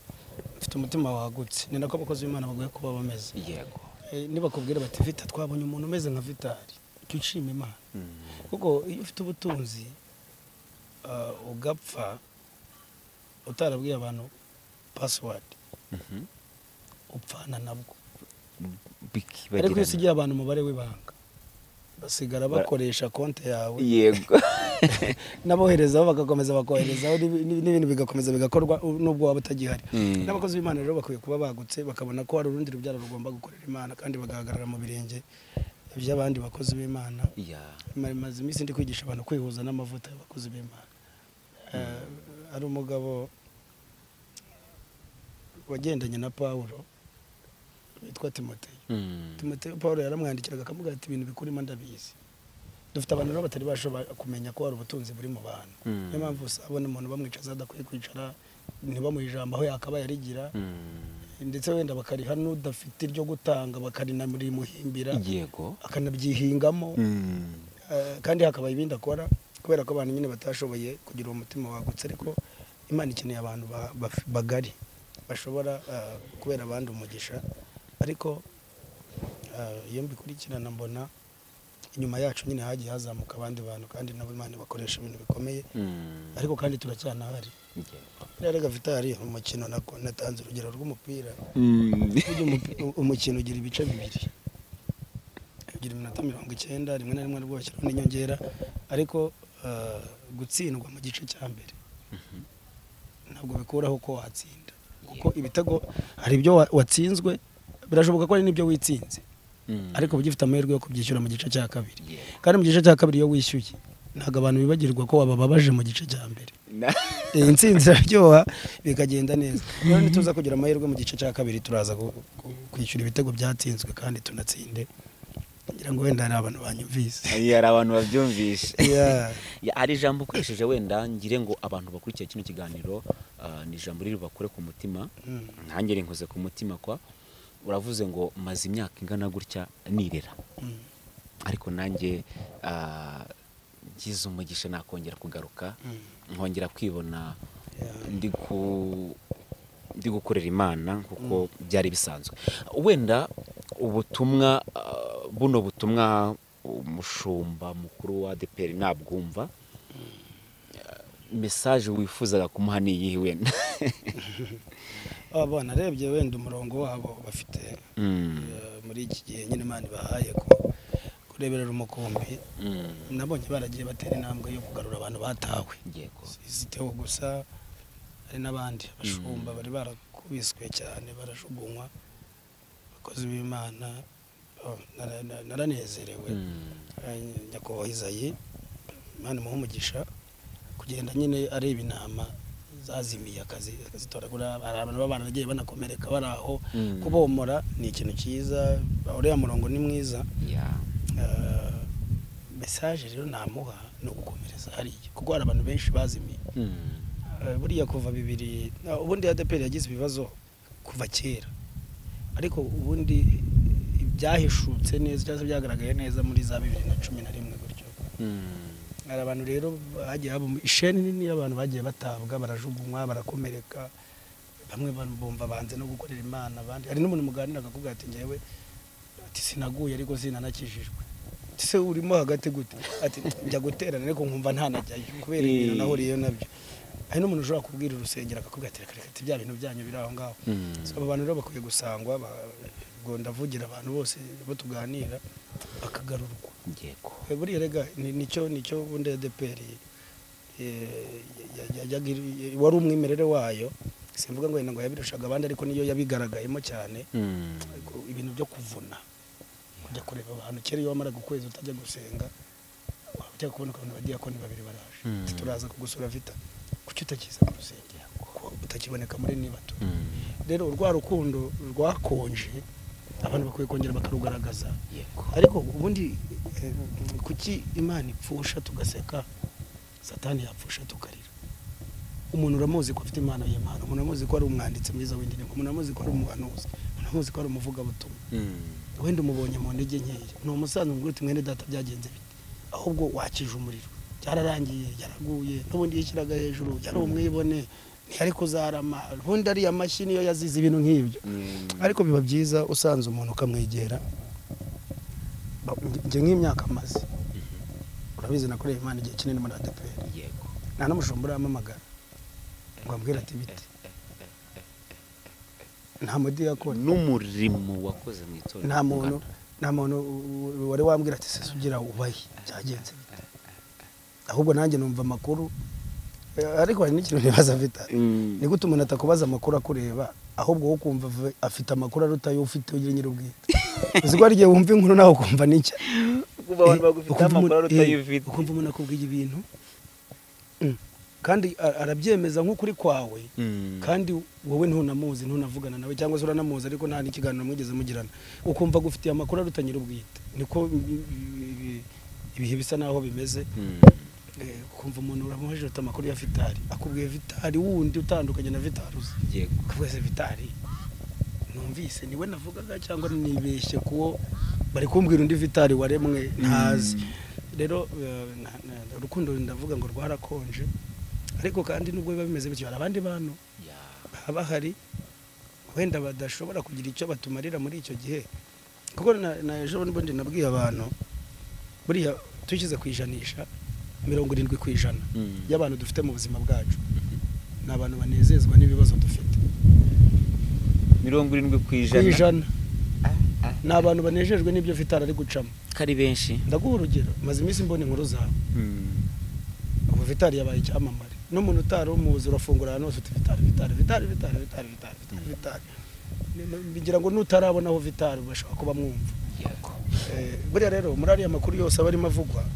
mfite umutima wagutse ni nako abakozi b'imana bagoye kuba bameze yego Eh, nibakubwira bati vita twabonye umuntu umeze nka vitari jya ushima imana kuko iyo ufite ubutunzi ah, ugapfa utarabwiye abantu pasiwadi Mhm. upfana nabwo Bikibagirana. ariko iyo usigiye abantu umubare w'ibanga basigara bakoresha konti yawe yego n'aboherezaho bagakomeza bakoherezaho n'ibi- n'ibi- n'ibintu bigakomeza bigakorwa u- n'ubwo waba utagihari Mm. n'abakozi b'imana rero bakwiye kuba bagutse bakabona ko hari urundi rubyaro rugomba gukorera imana kandi bagahagarara mu birenge by'abandi bakozi b'imana Ya. Ma- maze iminsi ndi kwigisha abantu kwihuza n'amavuta y'abakozi b'imana Eh, hari umugabo wagendanye na pawulo witwa timoteyo Mm. timoteyo paul yaramwandikiraga akamubwira ati ibintu bikurimo ndabizi dufite abantu rero batari bashobora kumenya ko hari ubutunzi buri mu bantu Mm. niyo mpamvu usabona umuntu bamwicaza adakwiye kwicara ntibamuhe ijambo aho yakabaye arigira Mm. ndetse wenda bakariha n'udafite iryo gutanga bakarinamuhimbira yego akanabyihingamo Mm. Eh, kandi hakaba ibindi akora kubera ko abantu nyine batashoboye kugira uwo mutima wagutse ariko imana ikeneye abantu ba- baf- bagari bashobora eh, kubera abandi umugisha ariko eh, iyo mbikurikirana mbona inyuma yacu nyine hagiye hazamuka abandi bantu kandi nabo imana bakoresha ibintu bikomeye Mm. ariko kandi turacyanahari Yego. rero gavitari umukino nako natanze urugero rw'umupira Mm. burya umupi- umukino ugira ibice bibiri ugira iminota mirongo icyenda rimwe na rimwe rwose n'inyongera ariko eh, gutsindwa mu gice cya mbere ntabwo bikuraho ko watsinda kuko ibitego hari ibyo wa- watsinzwe birashoboka ko hari n'ibyo witsinze Mm. ariko uba ugifite amahirwe yo kubyishyura mu gice cya kabiri Yego. kandi mu gice cya kabiri iyo wishyuye ntabwo abantu bibagirwa ko wabababaje mu gice cya mbere Na- iyi nsinzi iraryoha bikagenda neza rero nituza kugira amahirwe mu gice cya kabiri turaza ku- ku- kwishyura ibitego byatsinzwe kandi tunatsinde kugira ngo wenda hari abantu banyumvise Iya, hari abantu babyumvishe Yeah. Ya, hari ijambo ukoresheje wenda ngire ngo abantu bakurikiye kino kiganiro ah, ni ijambo riri bakure ku mutima Mm. nanjye rinkoze ku mutima kwa uravuze ngo maze imyaka ingana gutya nirera Mm. ariko nanjye ah, ngize umugisha nakongera kugaruka Mm. nkongera kwibona Yeah. ndi ku ndi gukorera imana kuko byari bisanzwe wenda ubutumwa ah, buno butumwa umushumba mukuru wa deperi nabwumva mesaje wifuzaga kumuha ni iyihe wenda aba bana arebye wenda umurongo wabo bafite Mm, eh, muri iki gihe nyine imana ibahaye ko kureberera umukumbi mm, nabonye baragiye batera intambwe yo kugarura abantu batawe yego ziteho gusa hari n'abandi abashumba bari barakubiswe cyane barajugunywa abakozi b'imana oh, nara- nara- naranezerewe Mm, Eh, nyakubahwa izayi imana imuhe umugisha kugenda nyine areba intama zazimiye akazi akazitoragura hari abantu b'abana bagiye banakomereka bari aho Mm. kubomora ni ikintu cyiza uriya murongo ni mwiza yeah. Eh, mesaje rero namuha ni ugukomereza hariya kuko hari abantu benshi bazimiye Mm, Eh, buriya kuva bibiri na- ubundi adeperi yagize ibibazo kuva kera ariko ubundi byahishutse neza cyangwa se byagaragaye neza muri za bibiri na cumi na rimwe gutyo mm, hari abantu rero bagiye haba isheni nini y'abantu bagiye batabwa barajugunywa barakomereka bamwe ba- bumva banze no gukorera imana abandi hari n'umuntu muganira akakubwira ati ngewe ati sinaguye ariko sinanakijijwe Ati, se urimo hagati gute ati njya guterana ariko nkumva ntanajyayo kubera ibintu Eh. nahuriyeyo nabyo hari n'umuntu ushobora kubwira urusengero akakubwira ati reka reka ati bya bintu byanyu biri aho ngaho mm, So, abo bantu rero bakwiye gusangwa ba- ubwo ndavugira abantu bose bo tuganira bakagarurwa yego Eh, buriya rega ni- nicyo nicyo bundi adeperi wari umwimerere wayo simvuga ngo wenda ngo yabirushaga abandi ariko niyo yabigaragayemo cyane Mm, ku- ibintu byo kuvuna kujya kureba abantu kera iyo wamaraga ukwezi utajya gusenga wajya kubona abantu bagiye koni babiri baraje Mm. Ati, turaza kugusura vita kuki utakiza mu rusengero kuko utakiboneka muri nibato rero urwa rukundo rwakonje abantu bakwiye kongera bakarugaragaza yego ariko ubundi eh, kuki imana ipfusha tugaseka satani yapfusha tukarira umuntu uramuzi ko afite impano y'imana umuntu uramuzi ko ari umwanditsi mwiza w'indirimbo umuntu uramuzi ko ari umuhanuzi umuntu uramuzi ko ari umuvugabutumwa Mm. wenda umubonye mu ntege nkeya ni umusaza umubwira uti mwene data byagenze bite ahubwo wakije umuriro byararangiye yaraguye n'ubundi yishyiraga hejuru yari umwibone ntiyari kuzarama ubundi ariya mashyi niyo yazize ibintu nk'ibyo Mm. ariko biba byiza usanze umuntu ukamwegera Ba- njye nk'imyaka amaze urabizi nakoreye imana igihe kinini muri adeperi yego nta n'umushumba urahamamagara ngo ambwire ati bite nta mudiyakoni n'umurimo wakoze mu itorero nta muntu nta muntu wari wambwira ati sese ugira ubaye byagenze bite?" ahubwo nanjye numva amakuru Eh, ariko hari n'ikintu nibaza vita ni gute umuntu atakubaza amakuru akureba ahubwo wowe ukumva ave- afite amakuru aruta ayo ufite ujye nyir'ubwite uzi ko hari igihe wumva inkuru nawe ukumva n'icya kuba abantu bagufite ukumva amakuru umuntu- atari eh, ufite ukumva umuntu akubwiye ibintu Mm. kandi a- arabyemeza nk'ukuri kwawe Mm. kandi wowe ntunamuzi ntunavugana nawe cyangwa se uranamuzi ariko nta n'ikiganiro mwigeze mugirana ukumva agufitiye amakuru arutanyira ubwite niko ibi- ibi- ibihe bisa naho bimeze Mm. Eh, ukumva umuntu uramuhejeje ufite amakuru ya vitari akubwiye vitari wundi utandukanye na vitari uzi yego akubwiye se vitari numvise niwe navugaga cyangwa nibeshye kuwo bari kumbwira undi vitari waremwe ntazi rero eh, na- na- urukundo ndavuga ngo rwarakonje ariko kandi nubwo biba bimeze bityo hari abandi bantu Ya. haba hari wenda badashobora kugira icyo batumarira muri icyo gihe kuko na- na ejo bundi nabwiye abantu buriya dushyize ku ijanisha mirongo irindwi ku ijana Mm. y'abantu dufite mu buzima bwacu ni abantu banezezwa n'ibibazo dufite mirongo irindwi ku ku ijana ijana ni abantu banejejwe n'ibyo vitari ari gucamo ko ari benshi ndaguha urugero maze iminsi mbona inkuru zawe Mm. ubu vitari yabaye icyamamare n'umuntu utari umuzi urafungura ahantu hose uti vitari vitari vitari vitari vitari vitari vitari vitari Ni- ni- ngira ngo nutarabona aho vitari bashobora kuba mwumva yego Eh, buriya rero muri ariya makuru yose aba arimo avugwa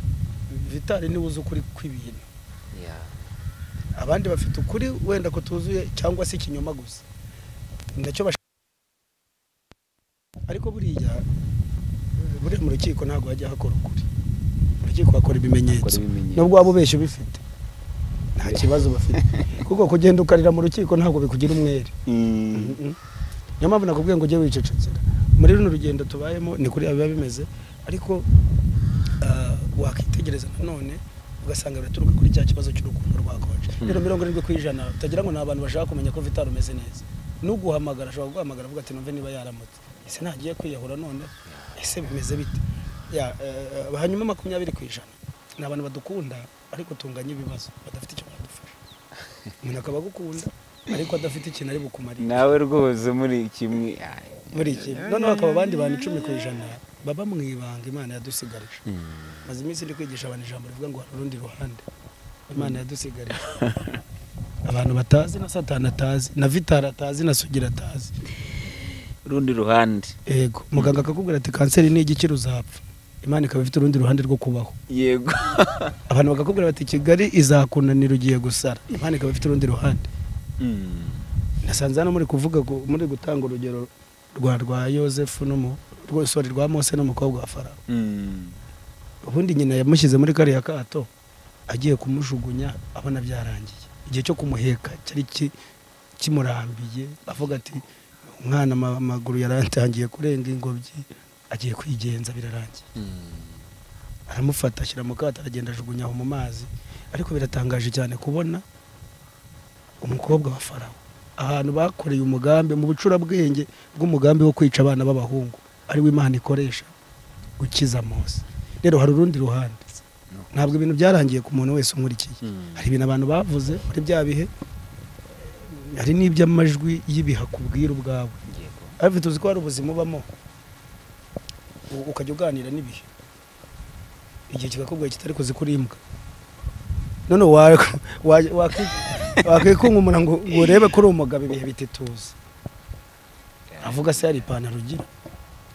vitari niwe uzi ukuri kw'ibintu Ya. abandi bafite ukuri wenda kutuzuye cyangwa se ikinyoma gusa nacyo bash- ariko buriya eh, buriya mu rukiko ntabwo hajya hakora ukuri mu rukiko hakora ibimenyetso Hakora ibimenyetso. nubwo waba ubeshya ubifite nta kibazo bafite kuko kugenda ukarira mu rukiko ntabwo bikugira umwere Mm. niyo mpamvu nakubwiye ngo ujye wicecekera muri runo rugendo tubayemo ni kuri biba bimeze ariko ah, wakitegereza nanone ugasanga biraturuka kuri cya kibazo cy'urukundo rwakonje rero mirongo irindwi ku ijana utagira ngo ni abantu bashaka kumenya ko vitari umeze neza n'uguhamagara ashobora kuguhamagara avuga ati numve niba yaramutse ese ntagiye kwiyahura none ese bimeze bite Ya, eh, eh, hanyuma makumyabiri ku ijana ni abantu badukunda ariko tunganya ibibazo badafite icyo badufasha umuntu akaba agukunda ariko adafite ikintu ari bukumarire nawe rwose muri kimwe Ay. muri iki noneho hakaba abandi bantu icumi ku ijana baba mu ibanga imana yadusigarije Mm. maze iminsi ndi kwigisha abantu ijambo rivuga ngo hari urundi ruhande imana yadusigarije abantu batazi na satani atazi na vitari atazi na sugira atazi urundi ruhande yego muganga akakubwira ati kanseri ni igikira uzapfa imana ikaba ifite urundi ruhande rwo kubaho yego abantu bakakubwira bati kigali izakunanira ugiye gusara imana ikaba ifite urundi ruhande Mm. nasanze hano muri kuvuga ku- muri gutanga urugero rwa rwa yosefu n'umu rwa- sorry, rwa mose n'umukobwa wa farawo Mm. ubundi nyina yamushyize muri kariya kato agiye kumujugunya abona byarangiye igihe cyo kumuheka cyari ki- kimurambiye avuga ati umwana ama- amaguru yaratangiye kurenga ingobyi agiye kwigenza birarangiye Mm. aramufata ashyira mu kato aragenda ajugunya aho mu mazi ariko biratangaje cyane kubona umukobwa wa farawo ahantu bakoreye umugambi mu bucurabwenge bw'umugambi wo kwica abana b'abahungu ari wo imana ikoresha ukiza mose rero hari urundi ruhande ntabwo ibintu byarangiye ku muntu wese unkurikiye Mm. hari ibintu abantu bavuze muri bya bihe hari n'iby'amajwi y'ibiha kubwira ubwawe yego ariko tuzi ko hari ubuzima ubamo u- ukajya uganira n'ibihe igihe kigakubwira kitari kuzi kuri imbwa none wa- wa- waki- wakwikungumura ngo ngo urebe ko uri umugabo ibihe bitituza avuga se hari ipantaro ugira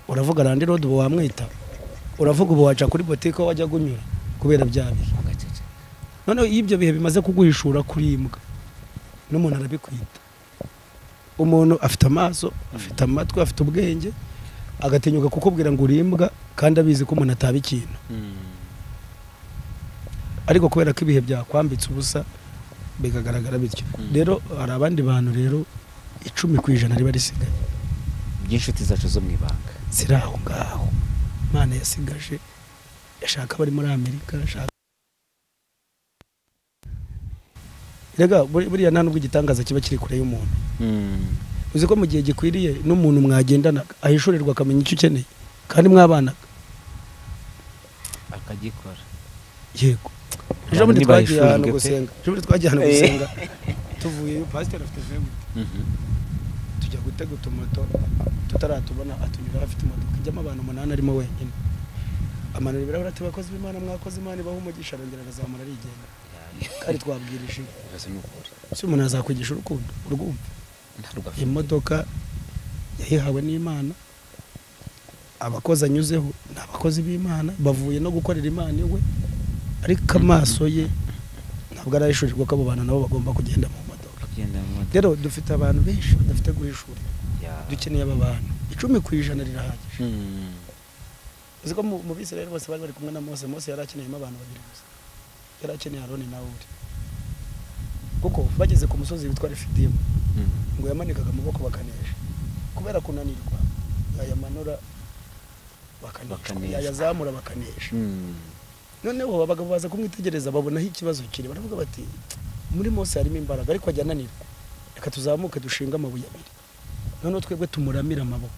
uravuga randi rodi ubu wamwita uravuga ubu waca kuri botike aho wajya gunyura kubera bya bihe Ugaceceka. noneho iyo ibyo bihe bimaze kuguhishura kuri imbwa n'umuntu arabikwita umuntu afite amaso afite amatwi afite ubwenge agatinyuka kukubwira ngo urimbwa kandi abizi ko umuntu ataba ikintu ariko kubera ko ibihe byakwambitse ubusa bigagaragara bityo Mm. rero hari abandi bantu rero icumi ku ijana riba risigaye by'inshuti zacu zo mu ibanga ziri aho ngaho imana yasigaje ashaka abari muri amerika ashaka rega buri- buriya nta n'ubwo igitangaza kiba kiri kure y'umuntu uzi ko mu gihe gikwiriye n'umuntu mwagendana ahishurirwa akamenya icyo ukeneye kandi mwabana akagikora yego ejo Abantu bundi twagiye ntibahishujwe ahantu pe. gusenga ejo bundi twagiye ahantu Eh. gusenga tuvuyeyo pasiteri afite vewuti tujya gutega utumoto tutaratubona atunyura afite imodoka ijyamo abantu umunani arimo wenyine amanura ibirahuri ati bakozi b'imana mwakoze imana ibaho umugisha arongera arazamura arigenda kandi twabwirije ibibazo ni ukuri si umuntu azakwigisha urukundo urwumva ntabwo afite imodoka yayihawe n'imana abakozi anyuzeho ni abakozi b'imana bavuye no gukorera imana iwe ariko amaso ye ntabwo arahishurirwa ko abo bantu nabo bagomba kugenda mu modoka kugenda mu modoka rero dufite abantu benshi badafite guhishura dukeneye aba bantu icumi ku ijana rirahagije uzi ko mu- mu bisirayeli bose bari bari kumwe na mose mose yari akeneyemo abantu babiri gusa yari akeneye aroni na uri kuko bageze ku musozi witwa refidimu ngo yamanikaga amaboko bakanesha kubera kunanirwa yayamanura bakanesha Bakanesha. yayazamura bakanesha noneho abagabo baza kumwitegereza babonaho ikibazo kiri baravuga bati muri mose harimo imbaraga ariko ajya ananirwa reka tuzamuke dushinga amabuye abiri noneho twebwe tumuramire amaboko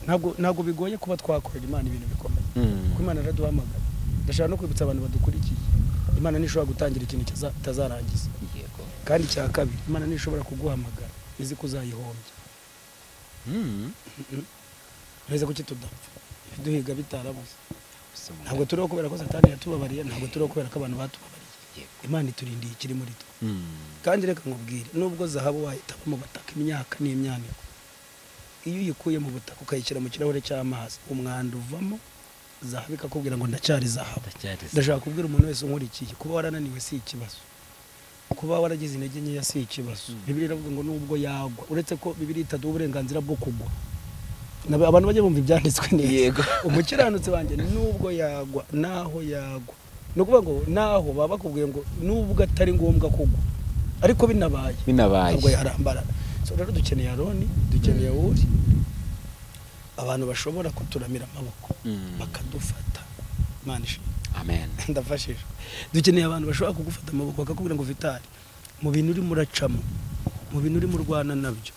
ntabwo ntabwo bigoye kuba twakorera imana ibintu bikomeye kuko imana iraduhamagara ndashaka no kwibutsa abantu badukurikiye imana ntishobora gutangira ikintu kiza- itazarangiza yego kandi cya kabiri imana ntishobora kuguhamagara izi ko uzayihombya Mm. neza kuki tudapfa duhiga bitarabuze Gusa umuntu- ntabwo turiho kubera ko satani yatubabariye ntabwo turiho kubera ko abantu batubabariye Yego. imana iturindiye ikiri muri twe Mm. kandi reka nkubwire nubwo zahabu wahitamo mu butaka imyaka n'imyaniko iyo uyikuye mu butaka ukayishyira mu kirahure cy'amazi umwanda uvamo zahabu ikakubwira ngo ndacyari zahabu ndashaka kubwira umuntu wese unkurikiye kuba warananiwe si ikibazo kuba waragize intege nkeya si ikibazo bibiri iravuga ngo nubwo yagwa uretse ko bibiri itaduha uburenganzira bwo kugwa Nab- abantu bajya bumva ibyanditswe neza Yego. umukiranutsi wanjye nubwo yagwa naho yagwa ni ukuvuga ngo naho baba bakubwiye ngo nubwo atari ngombwa kugwa ariko binabaye ntabwo binabaye yarambara so rero dukeneye aroni dukeneye uri abantu bashobora kuturamira amaboko Mm. bakadufata imana ishimwe amen ndafashije dukeneye abantu bashobora kugufata amaboko bakakubwira ngo vitali mu bintu urimo uracamo mu bintu urimo urwana nabyo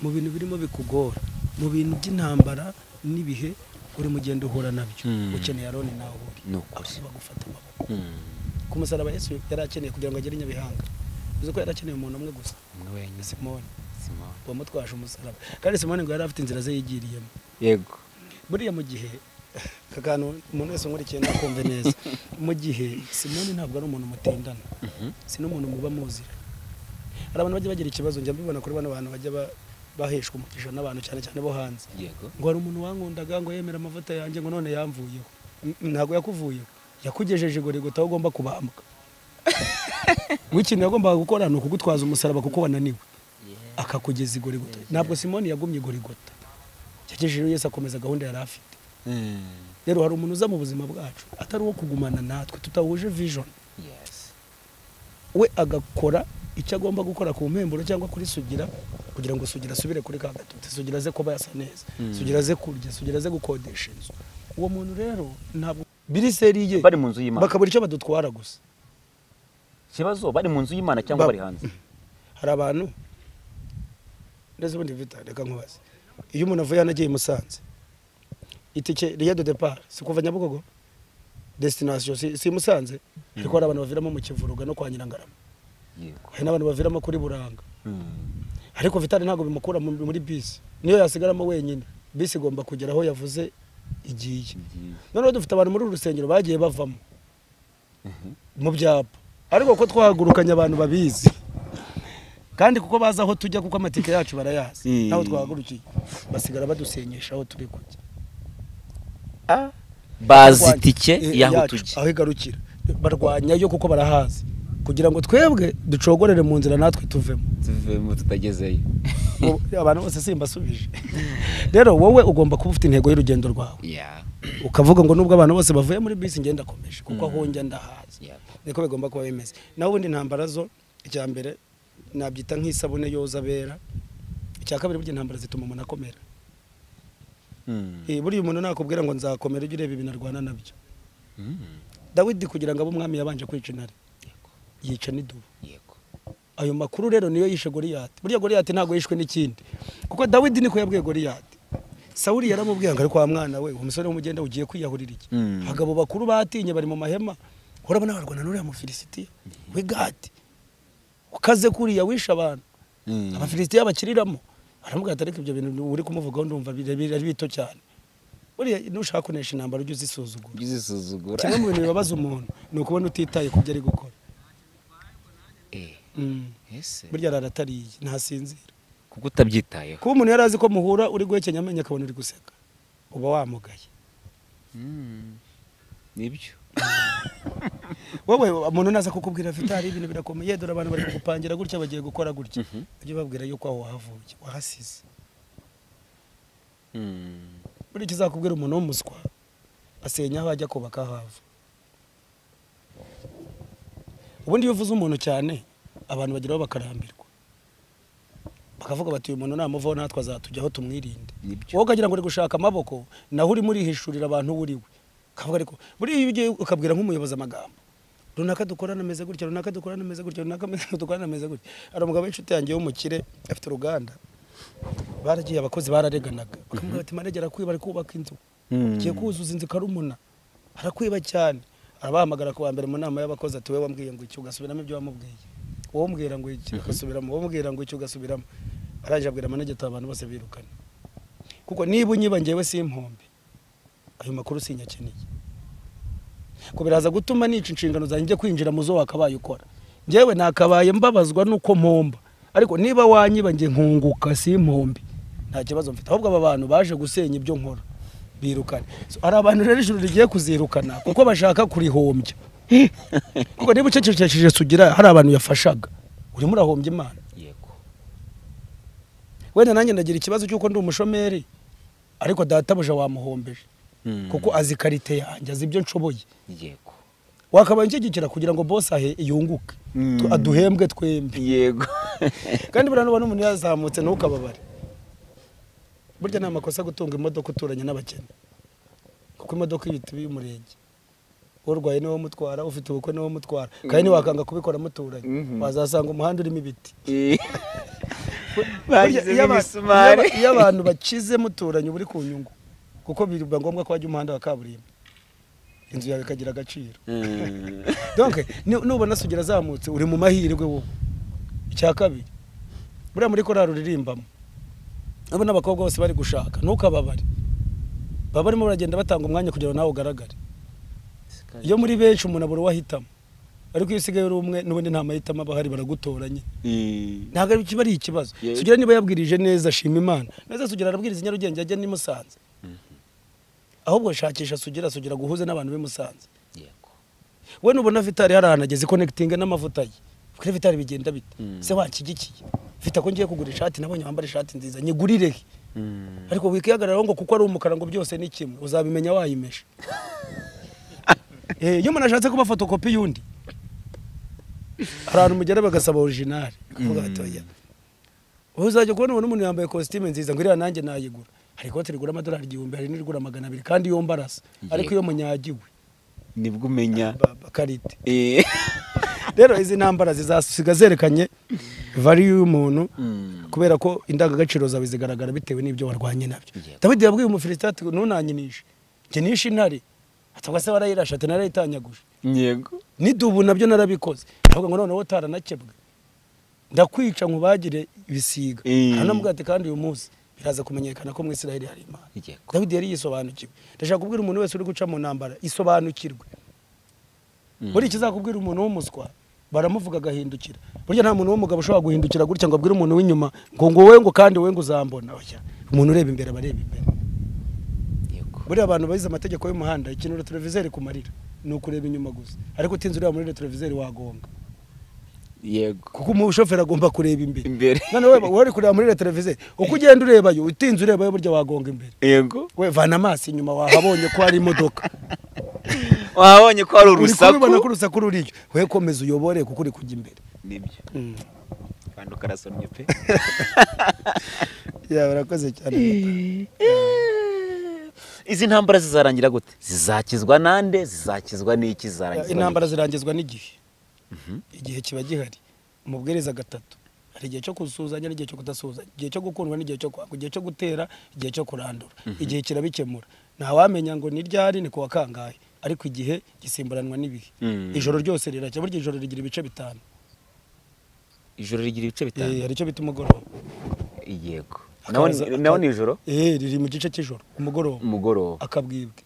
mu bintu birimo bikugora mu bintu by'intambara n'ibihe uri mugenda uhura nabyo Mm. ukeneye aroni nawe uri Ni ukuri. abantu bagufata amaboko Mm. ku musaraba yesu yari akeneye kugira ngo agere i nyabihanga uzi ko yari akeneye umuntu umwe gusa umwe wenyine simoni Simoni. wamutwaje umusaraba kandi simoni ngo yari afite inzira ze yigiriyemo yego buriya mu gihe aka kantu umuntu wese unkurikiye nakumve neza mu gihe simoni ntabwo ari umuntu mutendana si n'umuntu muba muzira hari abantu bajya bagira ikibazo njya mbibona kuri bano bantu bajya ba- baheshwa umugisha n'abantu cyane cyane bo hanze yego ngo hari umuntu wankundaga ngo yemera amavuta yanjye ngo none yamvuyeho N- ntabwo yakuvuyeho yakugejeje igorigota aho ugomba kubambwa ngo ikintu yagombaga gukora ni ukugutwaza umusaraba kuko wananiwe akakugeza igorigota ntabwo simoni yagumye igorigota yagejejeho yesu akomeza gahunda yari afite Mm. rero hari umuntu uza mu buzima bwacu atari uwo kugumana natwe tutahuje vision yes we agakora icyo agomba gukora ku mpemburo cyangwa kuri sugira kugira ngo sugira asubire kuri ka gatotsi sugira aze kuba yasa neza Mm. sugira aze kurya sugira aze gukodesha inzu uwo muntu rero ntabwo biriseri ye bari mu nzu y'imana bakabura icyo badutwara gusa ikibazo bari mu nzu y'imana cyangwa Ba- bari hanze hari abantu ndetse ubundi vita reka nkubaze iyo umuntu avuye hano agiye i musanze itike riya de depart si kuva nyabugogo destination si, si i musanze ariko hari abantu baviramo mu kivuruga no kwa nyirangarama yego hari n'abantu baviramo kuri buranga Mm. ariko vitali ntabwo bimukura mu- muri bisi niyo yasigaramo wenyine bisi igomba kugera aho yavuze igiye Ngiye. noneho dufite abantu muri uru rusengero bagiye bavamo mu byapa ariko ko twahagurukanye abantu babizi kandi kuko bazi aho tujya kuko amatike yacu barayazi Mm. ntaho twahagurukiye basigara badusenyesha aho turi kujya bazi Barwanya- itike eh, y'aho yacu, tujya aho igarukira barwanyayo kuko barahazi kugira ngo twebwe ducogorere mu nzira natwe tuvemo tuvemo tutagezeyo Ubu abantu bose simbasubije rero wowe ugomba kuba ufite intego y'urugendo rwawe ya ukavuga ngo nubwo abantu bose bavuye muri bisi ngenda akomeje kuko aho njya ndahazi ya niko bigomba kuba bimeze naho ubundi intambara zo icya mbere nabyita nk'isabune yoza abera icya kabiri burya intambara zituma umuntu akomera Mm. Eh, buriya umuntu nakubwira ngo nzakomera ujye ureba ibintu arwana nabyo Mm. dawidi kugira ngo abe umwami yabanje kwica intare yego yica n'idubu yego ayo makuru rero niyo yishe goriyati buriya goriyati ntabwo yishwe n'ikindi kuko dawidi niko yabwiye goriyati sawuri yaramubwiye ngo ariko wa mwana we uwo musore w'umugenda ugiye kwiyahurira iki Mm. abagabo bakuru batinye bari mu mahema urabona barwana n'uriya mufilisitiya w'igati ukaze kuriya wishe abantu Mm. abafilisitiya bakiriramo baramubwira ati ariko ibyo bintu uri kumuvugaho ndumva bire- bire- ari bito cyane buriya nushaka kunesha intambara ujye uzisuzugura uzisuzugura kimwe mu bintu bibabaza umuntu ni ukubona utitaye ku byo ari gukora eh Mm. ese burya araratariye ntasinzira kuko utabyitayeho kuba umuntu yari azi ko muhura uri guhekenya amenyo akabona uri guseka uba wamugaye Mm. nibyo wowe umuntu naza kukubwira vitari ibintu birakomeye dore abantu bari kugupangira gutya bagiye gukora gutya Mhm. ujye ubabwira yuko aho wahavuye wahasize Mm. buriya ikizakubwira umuntu w'umuswa asenya aho ajya kubaka aho ava ubundi iyo uvuze umuntu cyane abantu bageraho bakarambirwa bakavuga bati uyu muntu namuvaho natwe azatujyaho tumwirinde nibyo wowe ukagira ngo uri gushaka amaboko naho urimo urihishurira abantu uwo uri we ukavuga ariko buriya iyo ugiye ukabwira nk'umuyobozi amagambo runaka dukorana ameze gutya runaka dukorana ameze gutya runaka ameze- dukorana ameze gutya hari umugabo w'inshuti yanjye w'umukire afite uruganda baragiye abakozi barareganaga bakamubwira bati manegera arakwiba ari kubaka inzu Mm. agiye kuzuza inzu ikarumuna arakwiba cyane arabahamagara ku wa mbere mu nama y'abakozi ati we wambwiye ngo iki ugasubiramo ibyo wamubwiye wowe umbwira ngo iki agasubiramo wowe umbwira ngo iki ugasubiramo arangije abwira manegera ati abantu bose birukana kuko niba unyiba njyewe si impombe ayo makuru sinyakeneye ko biraza gutuma nica inshingano zanjye njya kwinjira mu zo wakabaye ukora njyewe nakabaye mbabazwa nuko mpomba ariko niba wanyiba njye nkunguka si impombe nta kibazo mfite ahubwo aba bantu baje gusenya ibyo nkora birukana So, hari abantu rero ijuru rigiye kuzirukana kuko bashaka kurihombya kuko niba ucecekesheje sugira hari abantu yafashaga urimo urahombya imana yego wenda nanjye ndagira ikibazo cy'uko ndi umushomeri ariko databuja wamuhombeje Mm. kuko azi karite yanjye azi ibyo nshoboye yego wakabaye nshyigikira kugira ngo bose ahe yunguke Mm. Tu- aduhembwe twembi yego kandi buriya n'ubu n'umuntu yazamutse ntukababare burya ni amakosa gutunga imodoka uturanye n'abakene kuko imodoka ibita iy'umurenge urwaye niwe mutwara ufite ubukwe niwe mutwara kandi ntiwakanga kubikora muturanye Mhm. wazasanga umuhanda urimo ibiti Burya iyo bashyizemo aba- imisumari iyo aba- iyo abantu bakize muturanye uba uri ku nyungu kuko biba ngombwa ko hajya umuhanda wa kaburimbo inzu yawe ikagira agaciro Mm. donc ni- nubona sugira azamutse uri mu mahirwe wowe icya kabiri buriya muri korari uririmbamo urabona abakobwa bose bari gushaka ntukababare baba barimo baragenda batanga umwanya kugira ngo nawe ugaragare iyo muri benshi umuntu abura uwahitamo ariko iyo usigaye uri umwe n'ubundi nta mahitamo aba ahari baragutoranye Mm. ntabwo ari- kiba ari ikibazo Yego. sugira niba yabwirije neza shima imana neza sugira arabwiriza i nyarugenge ajya n'i musanze ahubwo shakisha sugira sugira guhuze n'abantu b'i musanze yego we nubona vitari hari ahantu ageze konekitinga n'amavuta ye kuri vitari bigenda bite Mm. se wanshyigikiye mfite ko ngiye kugura ishati nabonye wambara ishati nziza nyigurire he Mm. ariko wikihagararaho ngo kuko ari umukara ngo byose ni kimwe uzabimenya wayimesha Eh, iyo umuntu ashatse kuba fotokopi y'undi hari ahantu umugera bagasaba orijinali akavuga Mm. bati oya wowe uzajya kubona ubu n'umuntu yambaye kositime nziza ngo iriya nanjye nayigura hari ikote rigura amadolari igihumbi hari n'irigura magana abiri kandi yombi arasa ariko iyo munyagiwe nibwo umenya baba karite Eh. rero izi ntambara zizasiga zerekanye valiyu y'umuntu Mm. kubera ko indangagaciro zawe zigaragara bitewe n'ibyo warwanye nabyo Yego. dawidi yabwiye umufilisita ati ntunanyinishe njye nishe intare atabwa se warayirashe ati narayitanyaguje yego n'idubu nabyo narabikoze avuga ngo noneho utaranakebwe ndakwica nkubagire ibisiga Eh. aranamubwira ati kandi uyu munsi biraza kumenyekana ko mu isiraheli hari imana yego dawidi yari yisobanukiwe ndashaka kubwira umuntu wese uri guca mu ntambara isobanukirwe Mm. buriya ikizakubwira umuntu w'umuswa baramuvuga agahindukira burya nta muntu w'umugabo ushobora guhindukira gutya ngo abwire umuntu w'inyuma ngo ngo wowe ngo kandi wowe ngo uzambona Oya, umuntu ureba imbere aba areba imbere yego buriya abantu bagize amategeko y'umuhanda ikintu retroviseri kumarira ni ukureba inyuma gusa ariko utinze ureba muri retroviseri wagonga yego kuko umushoferi agomba kureba imbere imbere noneho we wari kureba muri televiziyo uko ugenda urebayo utinze urebayo burya wagonga imbere yego we vana amaso inyuma wahabonye ko hari imodoka wabonye ko hari uri kubibona ko urusaku urusaku ruriyo we komeza uyobore kuko uri kujya imbere nibyo Mm. kandi ukarasomye pe ya barakoze cyane izi ntambara zizarangira gute zizakizwa nande zizakizwa n'iki Ya, zizarangizwa intambara zirangizwa n'igihe igihe kiba gihari umubwiriza gatatu hari igihe cyo gusuhuzanya n'igihe cyo kudasuhuzanya igihe cyo gukundwa n'igihe cyo kwanga igihe cyo gutera igihe cyo kurandura igihe kirabikemura ntawamenya ngo ni ryari ni kuwa kangahe ariko igihe gisimburanwa n'ibihe Mm. ijoro ryose riracya burya ijoro rigira ibice bitanu ijoro rigira ibice Eh, bitanu hari icyo bita umugoroba yego naho Akaza- ni- naho ni ijoro Eh, riri mu gice cy'ijoro umugoroba umugoroba akabwibwe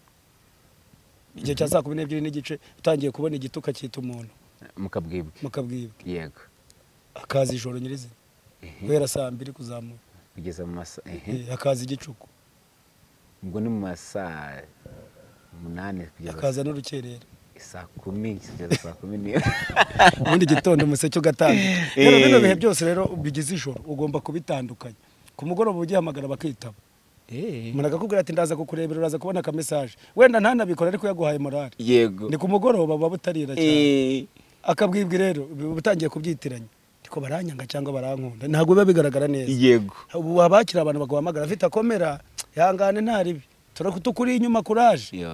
igihe cya saa kumi n'ebyiri n'igice utangiye kubona igituka cyita umuntu mukabwibwe mukabwibwe yego akaza ijoro nyirizina Ehe. guhera saa mbiri kuzamuka kugeza mu masa ehe. Eh, akaza igicuku ubwo ni mu masaa umunani kugeza akaza n'urukerera saa kumi kugeza saa kumi n'iyo ubundi gitondo umuseke ugatambika rero bino bihe byose rero bigize ijoro ugomba kubitandukanya ku mugoroba ugihamagara bakitaba umuntu akakubwira ati ndaza kukurebera uraza kubona aka message wenda ntanabikora ariko yaguhaye morale yego ni ku mugoroba buba butarira cyane Eh, akabwibwi rero uba utangiye kubyitiranya ariko baranyanga cyangwa barankunda ntabwo biba bigaragara neza yego ubu abakira abantu baguhamagara afite akomera ihangane ntaribi tukuri inyuma kuraje Yo.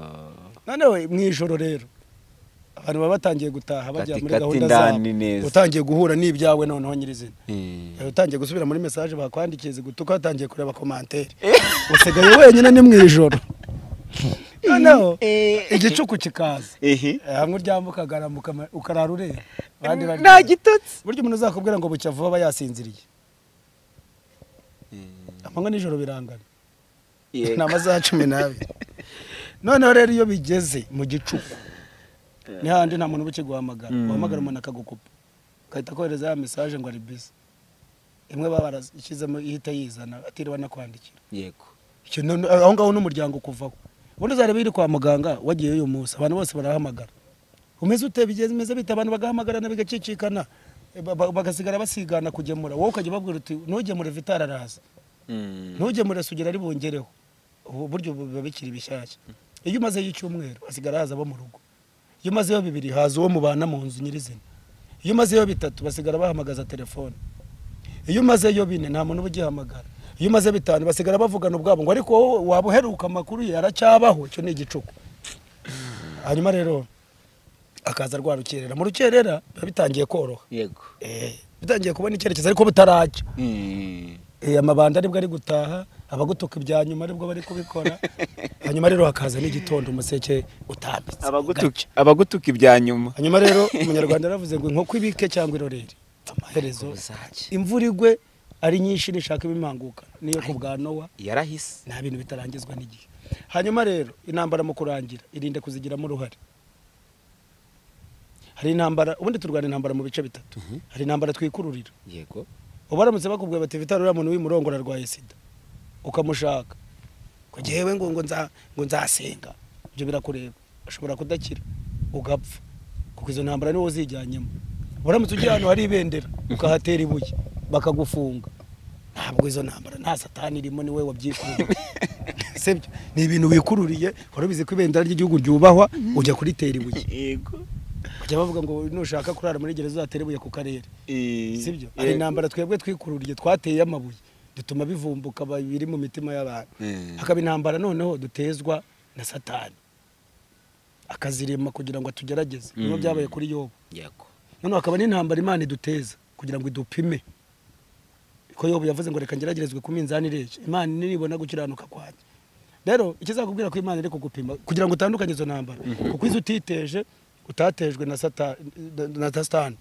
noneho mu ijoro rero abantu baba batangiye gutaha bajya muri Katikati gahunda ndani neza. zabo utangiye guhura n'ibyawe noneho nyirizina Eh. Eh, utangiye gusubira muri mesaje bakwandikiye zigutuka watangiye kureba komantere usigaye wenyine ni mu ijoro noneho Eh. igicuku kikaza Ehe. Eh, hamwe uryambuka ukaramuka ama- ukarara ureba abandi bari- nta gitotsi burya umuntu uzakubwira ngo bucya vuba aba yasinziriye amanywa n'ijoro birangana Yego. ni amasaha cumi n'abiri noneho rero iyo bigeze mu gicuku ni handi nta muntu uba ukiguhamagara Mm. uhamagara umuntu akagukupa ugahita akohereza ya mesaje ngo ari bisi imwe baba barashyizemo ihita yizana atiriwe anakwandikira yego Icyo none- aho ngaho n'umuryango kuvaho ubundi uzareba iri kwa muganga wagiyeyo uyu munsi abantu bose barahamagara umeze ute bigenze umeze bite abantu bagahamagarana bigacicikana eh, ba- ba- bagasigara basigana kugemura wowe ukajya ubabwira uti ntugemure vitara araza ntugemure sugira ari bongereho ubu buryo ubu biba bikiri bishyashya iyo umazeyo icyumweru hasigara haza abo mu rugo iyo umazeyo bibiri haza uwo mubana mu nzu nyirizina iyo umazeyo bitatu basigara bahamagaza telefone iyo umazeyo bine nta muntu uba ugihamagara iyo umaze bitanu basigara bavugana ubwabo ngo ariko wowe waba uheruka amakuru ye aracyabaho icyo ni igicuku hanyuma rero akaza rwa rukerera mu rukerera biba bitangiye koroha yego Eh, bitangiye kubona icyerekezo ariko butarajya Eh, amabanda aribwo ari gutaha abagutuka ibya nyuma aribwo bari kubikora hanyuma rero hakaza n'igitondo umuseke utambitse abagutuka abagutuka ibya nyuma hanyuma rero umunyarwanda yaravuze ngo inkoko ibike cyangwa irorere amaherezo Ubuzake. imvura igwe ari nyinshi nishaka ibimanguka niyo ku bwa nowa yarahise nta bintu bitarangizwa n'igihe hanyuma rero intambara mu kurangira irinde kuzigiramo uruhare hari intambara ubundi turwana intambara mu bice bitatu hari intambara twikururira yego uba baramutse bakubwiye bati vitari uriya muntu w'imurongora arwaye sida ukamushaka ngo njyewe ngo ngo nza- ngo nzasenga ibyo birakureba ashobora kudakira ugapfa kuko izo ntambara niwo uzijyanyemo uramutse ugiye ahantu hari ibendera ukahatera ibuye bakagufunga ntabwo izo ntambara nta satani irimo niwe wabyikururiye sibyo ni ibintu wikururiye wari ubizi ko ibendera ry'igihugu ryubahwa ujya kuritera ibuye yego bajya bavuga ngo nushaka kurara muri gereza uzatere ibuye ku karere sibyo hari intambara twebwe twikururiye twateye amabuye dutuma bivumbuka ba- biri mu mitima y'abantu Mm. hakaba intambara noneho dutezwa na satani akazirema kugira ngo atugerageze niyo Mm. byabaye kuri yobu yego noneho hakaba n'intambara imana iduteza kugira ngo idupime ko yobu yavuze ngo reka ngeragerezwe ku minzani ireshya imana nibona gukiranuka kwanjye rero ikizakubwira ko imana iri kugupima kugira ngo utandukanye izo ntambara kuko izo utiteje utatejwe na sata- na satani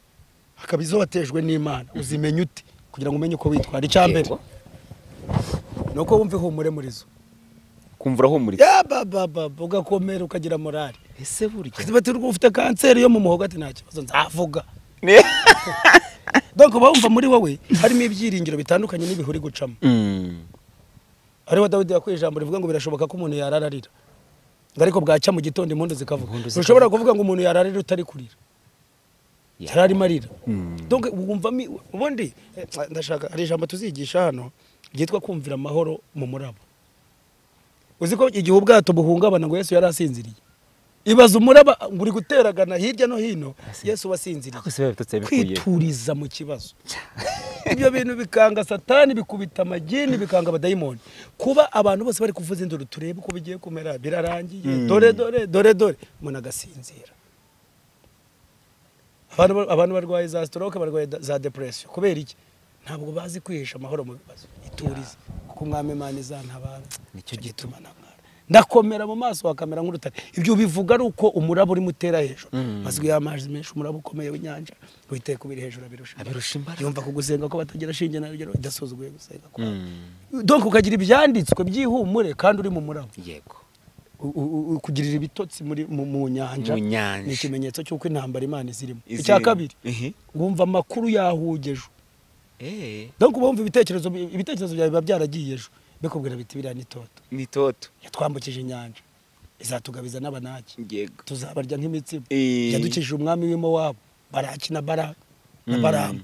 hakaba izo watejwe n'imana uzimenya ute kugira ngo umenye uko witwara icya mbere Yego. ni uko wumva ihumure muri zo kumva urahumuritse yabababa ugakomera ukagira morale ese burya bati ufite kanseri yo mu muhogo ati nta kibazo nzavuga donc uba wumva muri wowe harimo ibyiringiro bitandukanye n'ibihe uri gucamo Mm. ariho dawidi yakuye ijambo rivuga ngo birashoboka ko umuntu yarararira ngo ariko bwacya mu gitondo impundu zikavuga Impundu ntushobora kuvuga ngo umuntu yararira utari kurira atararimo arira donc wumvamo ubundi eh, ndashaka hari ijambo tuzigisha hano ryitwa kumvira amahoro mu muraba uzi ko igihe ubwato buhungabana ngo yesu yari asinziriye ibaza umuraba ngo uri guteragana hirya no hino yesu wasinziriye kwituriza mu kibazo ibyo bintu bikanga satani bikubita amagini bikanga abadayimoni kuba abantu bose bari kuvuza induru turebe uko bigiye kumera birarangiye dore dore dore dore umuntu agasinzira abantu ba- abantu barwaye za stroke barwaye da- za depression kubera iki ntabwo bazi kwihisha amahoro mu bibazo iturize kuko umwami imana izantabara Nicyo gituma ntamwara ndakomera mu maso wakamera nk'urutare ibyo bivuga ari uko umuraba urimo utera hejuru amazwi y'amazi menshi umuraba ukomeye w'inyanja witeye kubiri hejuru abirusha Abirusha imbaraga. yumva ko gusenga ko batagira shinge na rugero idasuzuguye gusenga kwa Mm. donc ukagira ibyanditswe by'ihumure kandi uri mu muraba yego U- u- u- kugirira ibitotsi muri mu mu nyanja Mu nyanja. ni ikimenyetso cy'uko intambara imana izirimo Izirimo. icya kabiri Ehe. wumva amakuru yahugejwe Eh, donc uba wumva ibitekerezo bi- ibitekerezo byawe biba byaragiye ejo bikubwira biti biriya ni toto ni toto yatwambukije inyanja izatugabiza n'abanaki yego tuzabarya nk'imitsima Eh. yadukije umwami w'imo wabo baraki na bara na Mm. baramu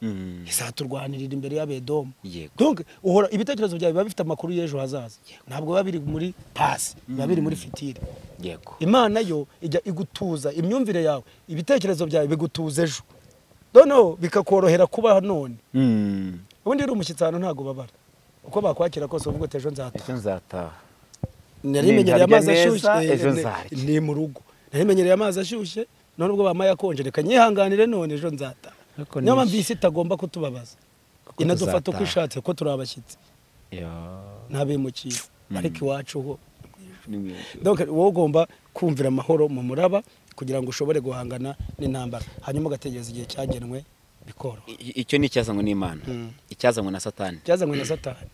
Mm. izaturwanirira imbere y'abedomu Yego. donc uhora ibitekerezo byawe biba bifite amakuru y'ejo hazaza ntabwo biba biri muri pasi biba biri muri fitiri yego imana yo ijya igutuza imyumvire yawe ibitekerezo byawe bigutuza ejo noneho bikakorohera kuba none Mm. ubundi uri umushyitsi ahantu ntabwo ubabara uko bakwakira kose uvuga uti ejo nzataha ejo nzataha narimenyereye Ninkarya amazi neza, ashyushye eh, ejo ni- nzarya. ni mu rugo narimenyereye amazi ashyushye none ubwo bamaye akonje reka nyihanganire none ejo nzataha Ariko niyo ni- mpamvu iyi isi itagomba kutubabaza Kuko inadufata uko tuzataha. ishatse ko turi abashyitsi n'abimukiye ariko iwacu ho donc wowe ugomba kumvira amahoro mu muraba kugira ngo ushobore guhangana n'intambara hanyuma ugategereza igihe cyagenwe bikoroha I- icyo ni icyazanywe n'imana Mm. icyazanywe na satani cyazanywe na satani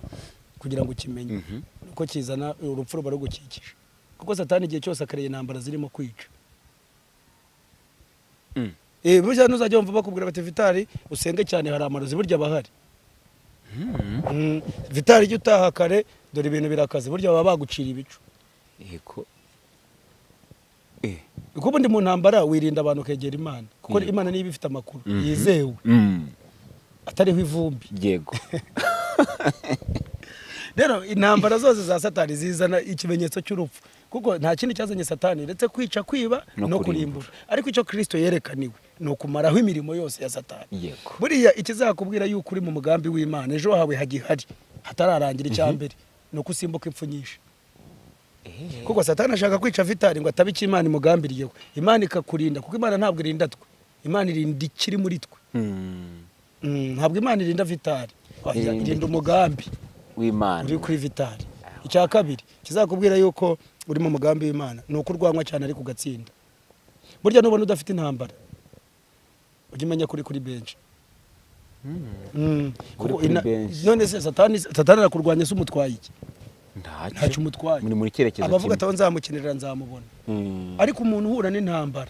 kugira ngo ukimenye Mhm. uko kizana urupfu ruba rugukikije kuko satani igihe cyose akareba intambara zirimo kwica Mm. Eh, burya ntuzajya wumva bakubwira bati vitari usenge cyane hari amarozi burya aba ahari Mm. Mm, vitari jya utaha kare dore ibintu birakaze burya baba bagucira ibicu yego Eh. kuko ubundi mu ntambara wirinda abantu ukegera imana kuko Yego. imana niba ifite amakuru Mhm. yizewe Mm. atariho ivumbi yego rero intambara zose za satani zizana ikimenyetso cy'urupfu kuko nta kindi cyazanye satani uretse kwica kwiba No no kurimbura. kurimbura ariko icyo kirisito yerekaniwe ni ukumaraho imirimo yose ya satani yego buriya ikizakubwira yuko uri mu mugambi w'imana ejo hawe hagihari hatararangira icya mbere ni uko usimbuka impfu nyinshi Eh. kuko satani ashaka kwica vitari ngo atabe icyo imana imugambiriyeho imana ikakurinda kuko imana ntabwo irinda twe imana irinda ikiri muri twe Mm. Mm, ntabwo imana irinda vitari Oya, Irinda irinda umugambi w'imana uri kuri vitari icya kabiri kizakubwira yuko uri mu mugambi w'imana ni uko urwanywa cyane ariko ugatsinda burya nubona udafite intambara ujya umenya kuri kuri benshi Mm, Kuri kuko kuri ina- benshi. none se satani satani arakurwanya se umutwaye iki ntacyo ntacyo umutwaye muri muri cyerekezo abavuga kimwe ataho nzamukinira nzamubona Mm. ariko umuntu uhura n'intambara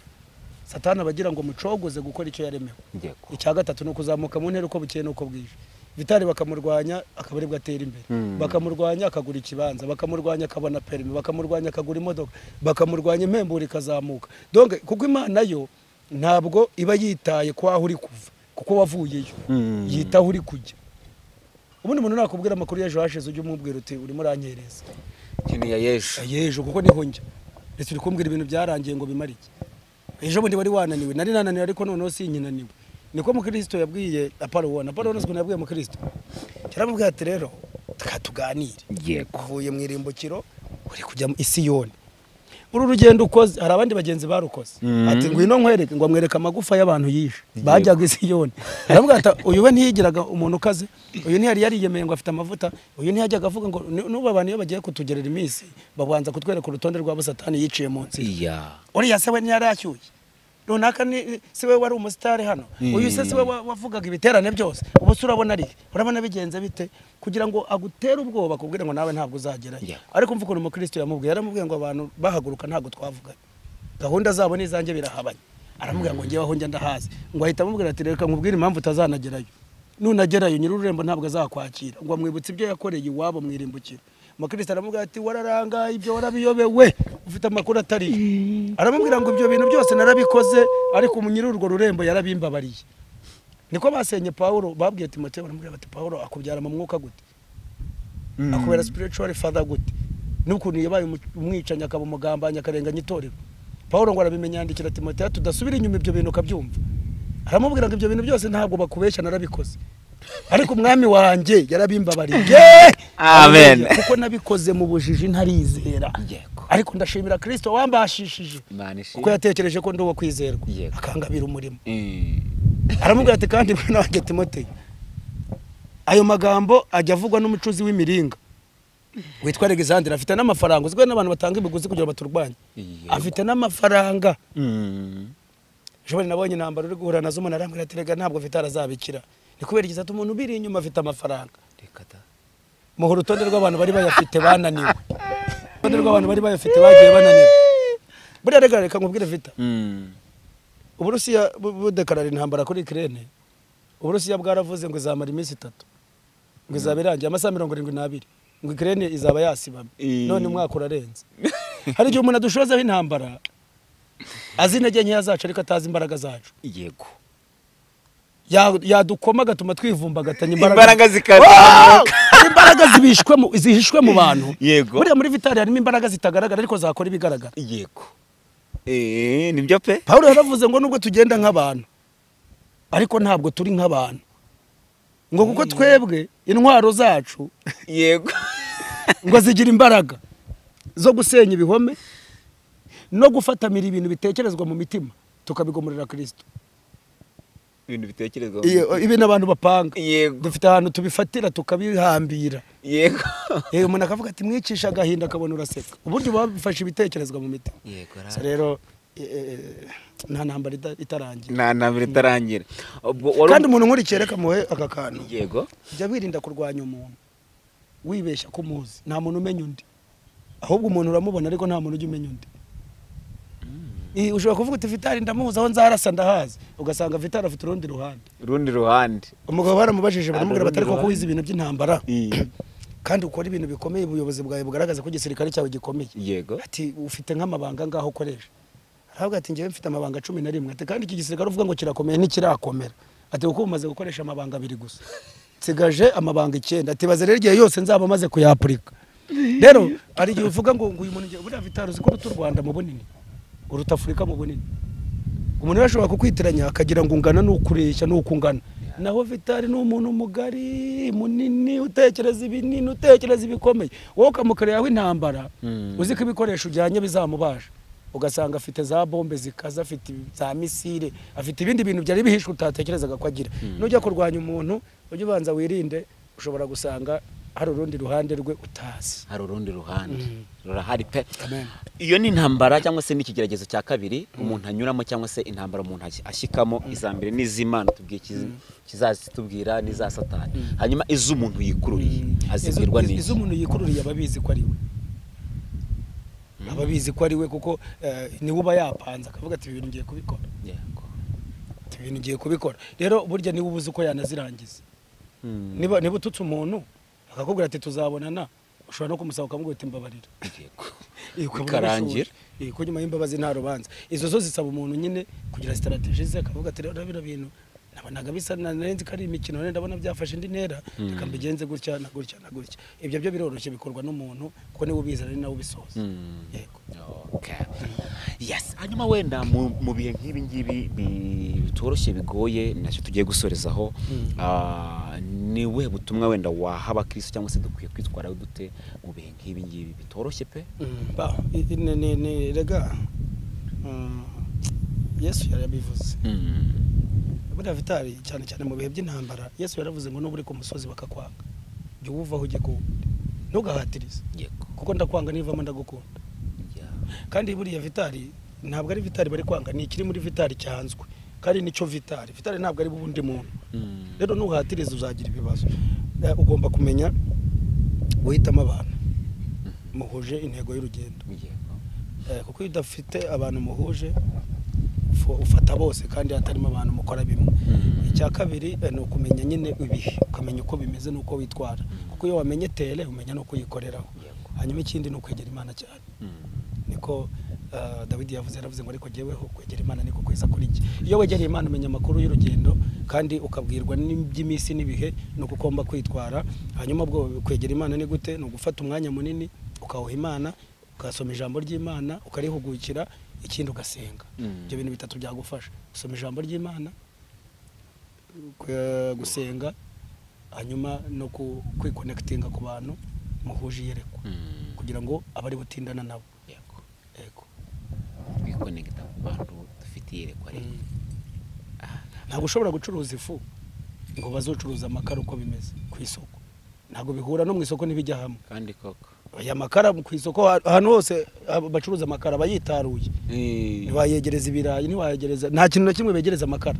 satani aba agira ngo mucogoze gukora icyo yaremewe yego icya gatatu ni ukuzamuka mu ntera uko bukeye n'uko bwije vitari bakamurwanya akaba aribwo atera imbere Mm. bakamurwanya akagura ikibanza bakamurwanya akabona perimi bakamurwanya akagura imodoka bakamurwanya impemburo ikazamuka donc kuko imana yo ntabwo iba yitaye ku aho uri kuva kuko wavuyeyo Mm. yitaho uri kujya ubundi umuntu nakubwira amakuru y'ejo hashize ujya umubwira uti urimo uranyereza keneye yejo yejo kuko niho njya ndetse uri kumbwira ibintu byarangiye ngo bimare iki ejo bundi wari wananiwe nari nananiwe ariko noneho sinkinaniwe niko mukirisito yabwiye apolowone apolowone ukuntu yabwiye mukirisito cyaramubwira ati rero reka tuganire yego uvuye mu irimbukiro uri kujya mu isiyoni uru rugendo ukoze hari abandi bagenzi barukoze Mhm. ati ngwino nkwereke ngo amwereke amagufa y'abantu yishe bajyaga isiyoni aravuga ati uyu we ntiyigiraga umuntu ukaze uyu ntiyari yariyemeye ngo afite amavuta uyu ntiyajyaga avuga ngo "Ni- n'ubu abantu iyo bagiye kutugerera iminsi babanza kutwereka urutonde rwabo satani yiciye mu nsi iya uriya se we ntiyari ashyushye runaka ni si we wari umusitari hano Mm. uyu se si we wa- wavugaga ibiterane byose ubu se urabona ari urabona bigenze bite kugira ngo agutere ubwoba akubwire ngo nawe ntabwo uzagerayo Yeah. ariko mvuga ukuntu umukristo yamubwiye yaramubwiye ngo abantu bahaguruka ntabwo twavuganye gahunda zabo n'izanjye birahabanye aramubwira ngo ngewe aho njya ndahazi ngo ahita amubwira ati reka nkubwire impamvu utazanagerayo nunagerayo nyir'ururembo ntabwo azakwakira ngo amwibutse ibyo yakoreye iwabo mu irimbukiro amakirisita aramubwira ati wararangaye ibyo warabiyobewe ufite amakuru atariyo aramubwira ngo ibyo bintu byose narabikoze ariko nyiri urwo rurembo yarabimbabariye niko basenye pawulo babwiye timote baramubwira bati pawulo akubyara mu mwuka gute akubera spiritual father gute n'ukuntu yabaye umu- umwicanyi akaba umugambanyi akarenganya itorero pawulo ngo arabimenya yandikira timoteyo tudasubira inyuma ibyo bintu ukabyumva aramubwira ngo ibyo bintu byose ntabwo bakubeshya narabikoze ariko umwami wanjye yarabimbabariye Amen. Haleluya. kuko nabikoze mu bujiji ntarizera Yego. ariko ndashimira kirisito wambashishije Imana ishimwe. kuko yatekereje ko ndi uwo kwizerwa Yego. akangabira umurimo Mm. aramubwira ati kandi mwana wanjye timoteyo ayo magambo ajya avugwa n'umucuzi w'imiringa witwa alexandre afite n'amafaranga uzwi n'abantu batanga imiguzi kugira ngo baturwanye Yego. afite n'amafaranga Mm. jobali nabonye intambara uri guhura nazo umuntu arambwira ati rega ntabwo mfite arazabikira ni kubera igihe ati umuntu ubiri inyuma afite amafaranga Reka da. muha urutonde rw'abantu bari bayafite bananiwe urutonde rw'abantu bari bayafite bagiye bananiwe buriya rega reka nkubwire vita Mm. uburusiya bu- budekarara intambara kuri kirene uburusiya bwaravuze ngo izamara iminsi itatu ngo izaba irangiye amasaha mirongo irindwi n'abiri ngo ikirene izaba yasibamye Eh. none umwaka urarenze hari igihe umuntu adushozaho intambara azi intege nkeya zacu ariko atazi imbaraga zacu Yego. Ya- yadukoma agatuma twivumbagatanya Imbaraga Wow! zikazamuka. Hari imbaraga zibishwe mu- zihishwe mu bantu Yego. buriya muri vitari harimo imbaraga zitagaragara ariko zakora ibigaragara Yego. Eh, nibyo pe? pawulo yaravuze ngo nubwo tugenda nk'abantu ariko ntabwo turi nk'abantu ngo kuko twebwe intwaro zacu yego ngo zigira imbaraga zo gusenya ibihome no gufatamira ibintu bitekerezwa mu mitima tukabigomorera kirisito ibintu bitekerezwa Iyo- ibintu abantu bapanga yego dufite ahantu tubifatira tukabihambira yego yewe umuntu akavuga ati mwicisha agahinda akabona uraseka uburyo bafashe ibitekerezwa mu mitima Yego. So rero eh, eh, nta ntambara ita- itarangiye nta ntambara itarangira ubwo wari kandi umuntu nkurikiye reka muhe aka kantu yego jya wirinda kurwanya umuntu wibeshya ko umuzi nta muntu umenya undi ahubwo umuntu uramubona ariko nta muntu ujya umenya undi Eh, ushobora kuvuga uti vitari ndamuzi aho nzarasa ndahazi ugasanga vitari afite urundi ruhande urundi ruhande umugabo baramubajije baramubwira urundi batari kuko ruhande. wize ibintu by'intambara Eh, kandi ukora ibintu bikomeye ubuyobozi bwawe bugaragaza ko igisirikare cyawe gikomeye Yego. ati ufite nk'amabanga ngaho ukoresha aravuga ati njyewe mfite amabanga cumi na rimwe ati kandi iki gisirikare uvuga ngo kirakomeye ntikirakomera ati kuko umaze gukoresha amabanga abiri gusa nsigaje amabanga icyenda ati baze rero igihe yose nzaba maze kuyapurika rero hari igihe uvuga ngo ngo uyu muntu ngiye- buriya vitari uzi ko uruta u rwanda mu bunini uruta afurika mu bunini umuntu wese ashobora kukwitiranya akagira ngo ungana n'ukureshya n'ukungana naho vitari ni umuntu mugari munini utekereza ibinini utekereza ibikomeye wowe ukamukorera yawe intambara Mm. uzi ko ibikoresho ujyanye bizamubaje ugasanga afite za bombe zikaze afite za misire afite ibindi bintu byari bihishwe utatekerezaga ko agira nujya kurwanya umuntu ujye ubanza wirinde ushobora gusanga hari urundi ruhande rwe utazi hari urundi ruhande rurahari pe Amen. iyo ni intambara cyangwa se n'ikigeragezo cya kabiri umuntu anyuramo cyangwa se intambara umuntu ash- ashikamo iza mbere n'iz'imana tubwiye ikizi- kizazitubwira n'iza satani hanyuma iz'umuntu yikururiye azibwirwa Izo- n'iki izo umuntu yikururiye aba abizi ko ari we aba abizi ko ari we kuko eh, niwe uba yapanze akavuga ati ibi bintu ngiye kubikora Yego. ati ibi bintu ngiye kubikora rero burya niwe ubuze uko yanazirangiza Mm. niba niba ututse umuntu akakubwira ati tuzabonana ushobora no kumusaba ukamubwira uti mbabarira Yego. Eh, ukabona Bikarangira. ubishoboye. Eh, ko nyuma y'imbabazi nta rubanza izo zo zisaba umuntu nyine kugira sitarateji ze akavuga ati rero bino bintu nabonaga bisa na- narenze ko ari imikino none ndabona byafashe indi ntera reka mbigenze gutya na gutya na gutya ibyo byo biroroshye bikorwa n'umuntu kuko niwe ubizi ari nawe ubisoza Mm. yego Okay. Yes. hanyuma wenda mu mu bihe nk'ibi ngibi bi- bitoroshye bigoye nacyo tugiye gusorezaho ah, ni ubuhe butumwa wenda waha abakristo cyangwa se dukwiye kwitwara dute mu bihe nk'ibi ngibi bitoroshye pe Mm, ba i- i- ni- ni- ni- rega mm, yesu yarabivuze Mm. buriya vitari cyane cyane mu bihe by'intambara yesu yaravuze ngo n'uba uri ku musozi bakakwanga jya uwuvaho ujye kuwundi ntugahatirize yego kuko ndakwanga nivamo ndagukunda Yeah. kandi buriya vitari ntabwo ari vitari bari kwanga ni ikiri muri vitari cyanzwe kandi nicyo vitari vitari ntabwo ari ubundi muntu Mm. rero nuhatiriza uzagira ibibazo Eh, ugomba kumenya guhitamo abantu muhuje intego y'urugendo Yego. Eh, kuko iyo udafite abantu muhuje ufu- ufata bose kandi hatarimo abantu mukora bimwe Mm. icya kabiri eh, ni ukumenya nyine ibihe ukamenya uko bimeze n'uko witwara kuko iyo wamenye tere umenya n'uko uyikoreraho Yego. hanyuma ikindi ni ukwegera imana cyane niko ah, dawidi yavuze yaravuze ngo ariko jyeweho kwegera imana niko kweza kuri njye iyo wegereye imana umenya amakuru y'urugendo kandi ukabwirwa n'iby'iminsi n'ibihe ni uko ugomba kwitwara hanyuma ubwo kwegera imana ni gute ni ugufata umwanya munini ukawuha imana ugasoma ijambo ry'imana ukarihugukira ikindi ugasenga Mm. ibyo bintu bitatu byagufasha gusoma ijambo ry'imana kwe- gusenga hanyuma no ku- kwikonekitinga ku bantu muhuje iyerekwa Mm. kugira ngo abari butindana nabo Yego. yego Kwikonegita ku bantu dufitiye iyerekwa rero Mm. ntabwo ushobora gucuruza ifu ngo bazocuruza amakara uko bimeze ku isoko ntabwo bihura no mu isoko ntibijya hamwe kandi koko aya makara ku isoko ha- ahantu hose abo bacuruza amakara bayitaruye Eh, ntiwayegereza ibirayi ntiwayegereza nta kintu na kimwe begereza amakara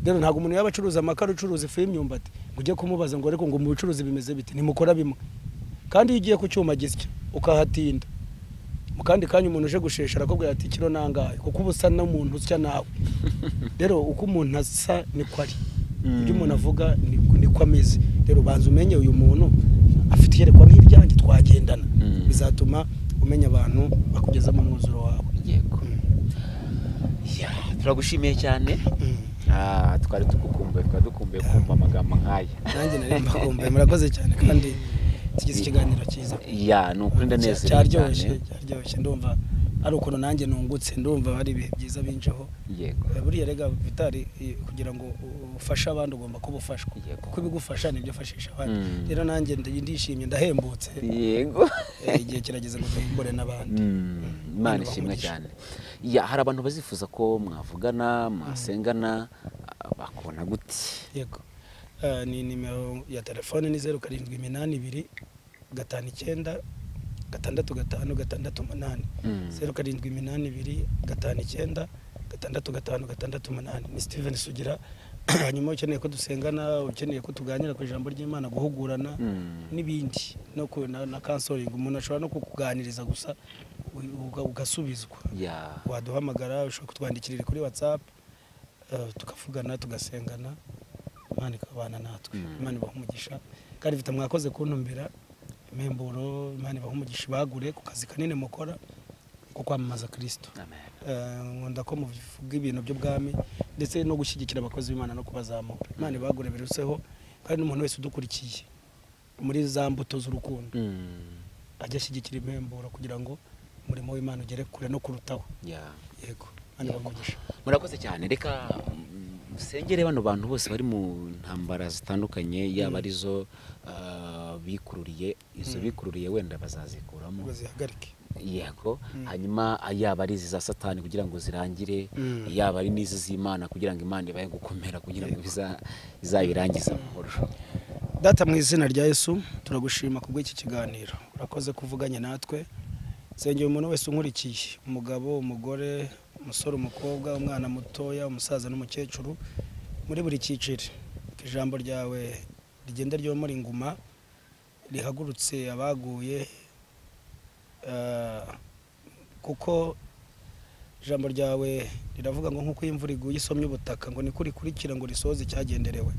rero ntabwo umuntu yaba acuruza amakara ucuruza ifu y'imyumbati ngo ujye kumubaza ngo ariko ngo mu bucuruzi bimeze bite ntimukora bimwe kandi iyo ugiye ku cyuma gisya ukahatinda mu kandi kanya umuntu uje gushesha arakubwira ati kiro nangahe kuko uba usa n'umuntu usya nawe rero uko umuntu asa niko ari ibyo umuntu avuga ni- niko ameze rero ubanza umenye uyu muntu afite iyerekwa nk'iryanjye twagendana Mm. bizatuma umenya abantu bakugezamo umwuzuro wawe yego Mm. Ya, turagushimiye cyane Mm. ah, twari tugukumbuye twari dukumbuye kumva amagambo nk'aya nanjye nari mbakumbuye murakoze cyane kandi tugize ikiganiro cyiza ya ni ukuri ndanezerewe cyaryoshye cyane cyaryoshye ndumva ari ukuntu nanjye nungutse ndumva hari ibihe byiza binjeho yego Eh, buriya rega vitari eh, kugira ngo u- ufashe abandi ugomba kuba ufashwa Yego. kuko ibigufasha nibyo ufashisha abandi Mm. rero nanjye ndi- ndishimye ndahembutse yego Eh, igihe kirageze ngo duhimbure n'abandi Mm, imana Imana ishimwe ibahe cyane ya hari abantu bazifuza ko mwavugana mwasengana ah, bakubona gute yego Eh, ni nimero ya telefone ni zeru karindwi iminani ibiri gatanu icyenda gatandatu gatanu gatandatu umunani Mm. zeru karindwi iminani ibiri gatanu icyenda gatandatu gatanu gatandatu umunani ni steven sugira hanyuma ukeneye ko dusengana ukeneye ko tuganira ku ijambo ry'imana guhugurana Mm. n'ibindi no ku- na, na kansoringi umuntu ashobora no kukuganiriza gusa u- uga- ugasubizwa ya waduhamagara ushobora kutwandikirira kuri whatsapp eh, tukavugana tugasengana imana ikabana natwe Mm. imana ibaha umugisha kandi mfite mwakoze kuntumbira impemburo imana ibaha umugisha ibagure ku kazi kanini mukora ko kwamamaza kirisito amen Eh, nkunda ko muvuga ibintu by'ubwami ndetse no gushyigikira abakozi b'imana no kubazamura imana ibagure biruseho kandi n'umuntu wese udukurikiye muri za mbuto z'urukundo Mm, ajya ashyigikira impemburo kugira ngo umurimo w'imana ugere kure no kurutaho ya yego hano bamugisha murakoze cyane reka mm, musengere bano bantu bose bari mu ntambara zitandukanye yaba arizo ah, bikururiye izo bikururiye wenda bazazikuramo bazihagarike yego Mm. hanyuma yaba ari izi za satani kugira ngo zirangire Mm. yaba ari n'izi z'imana kugira ngo imana ibahe gukomera kugira ngo biza- izabirangize amahoro data mu izina rya yesu turagushima ku bw'iki kiganiro urakoze kuvuganya natwe nsengera umuntu wese unkurikiye umugabo umugore umusore umukobwa umwana mutoya umusaza n'umukecuru muri buri cyiciro ko ijambo ryawe rigenda ryomora inguma rihagurutse abaguye eh, kuko ijambo ryawe riravuga ngo nk'uko imvura iguye isomye ubutaka ngo niko rikurikira ngo risoze icyagenderewe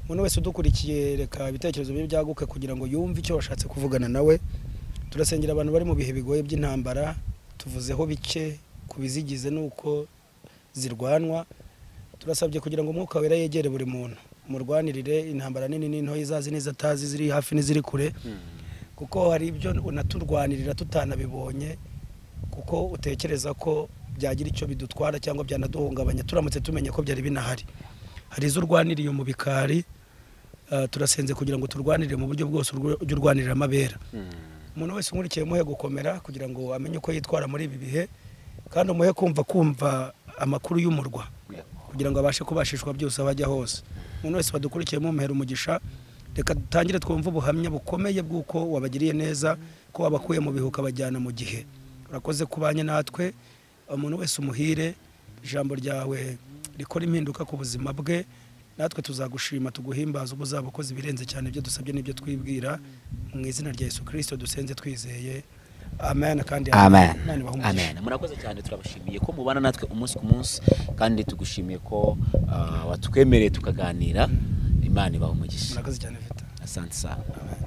umuntu wese udukurikiye reka ibitekerezo bye byaguke kugira ngo yumve icyo washatse kuvugana nawe turasengera abantu bari mu bihe bigoye by'intambara tuvuzeho bike ku bizigize n'uko zirwanwa turasabye kugira ngo umwuka wera yegere buri muntu murwanirire intambara nini n'intoya izazi n'izatazi ziri hafi n'iziri kure kuko hari ibyo unaturwanirira tutanabibonye kuko utekereza ko byagira icyo bidutwara cyangwa byanaduhungabanya turamutse tumenye ko byari binahari hari izo urwaniriye mu bikari eh, turasenze kugira ngo turwanirire mu buryo bwose urwo- ujye urwanirira amabera umuntu wese unkurikiye muhe gukomera kugira ngo amenye uko yitwara muri ibi bihe kandi umuhe kumva kumva amakuru y'umurwa kugira ngo abashe kubashishwa byose aho ajya hose umuntu wese wadukurikiye mumuhera umugisha reka dutangire twumve ubuhamya bukomeye bw'uko wabagiriye neza ko wabakuye mu bihe ukabajyana mu gihe urakoze kubanye natwe umuntu wese umuhire ijambo ryawe rikora impinduka ku buzima bwe natwe tuzagushima tuguhimbaza uba uzaba ukoze ibirenze cyane ibyo dusabye n'ibyo twibwira mu izina rya yesu kirisito dusenze twizeye amen kandi amen Imana ibahe umugisha. amen murakoze cyane turabashimiye ko mubana natwe umunsi ku munsi kandi tugushimiye ko ah, watwemereye tukaganira imana ibaha umugisha murakoze cyane vita asante sana amen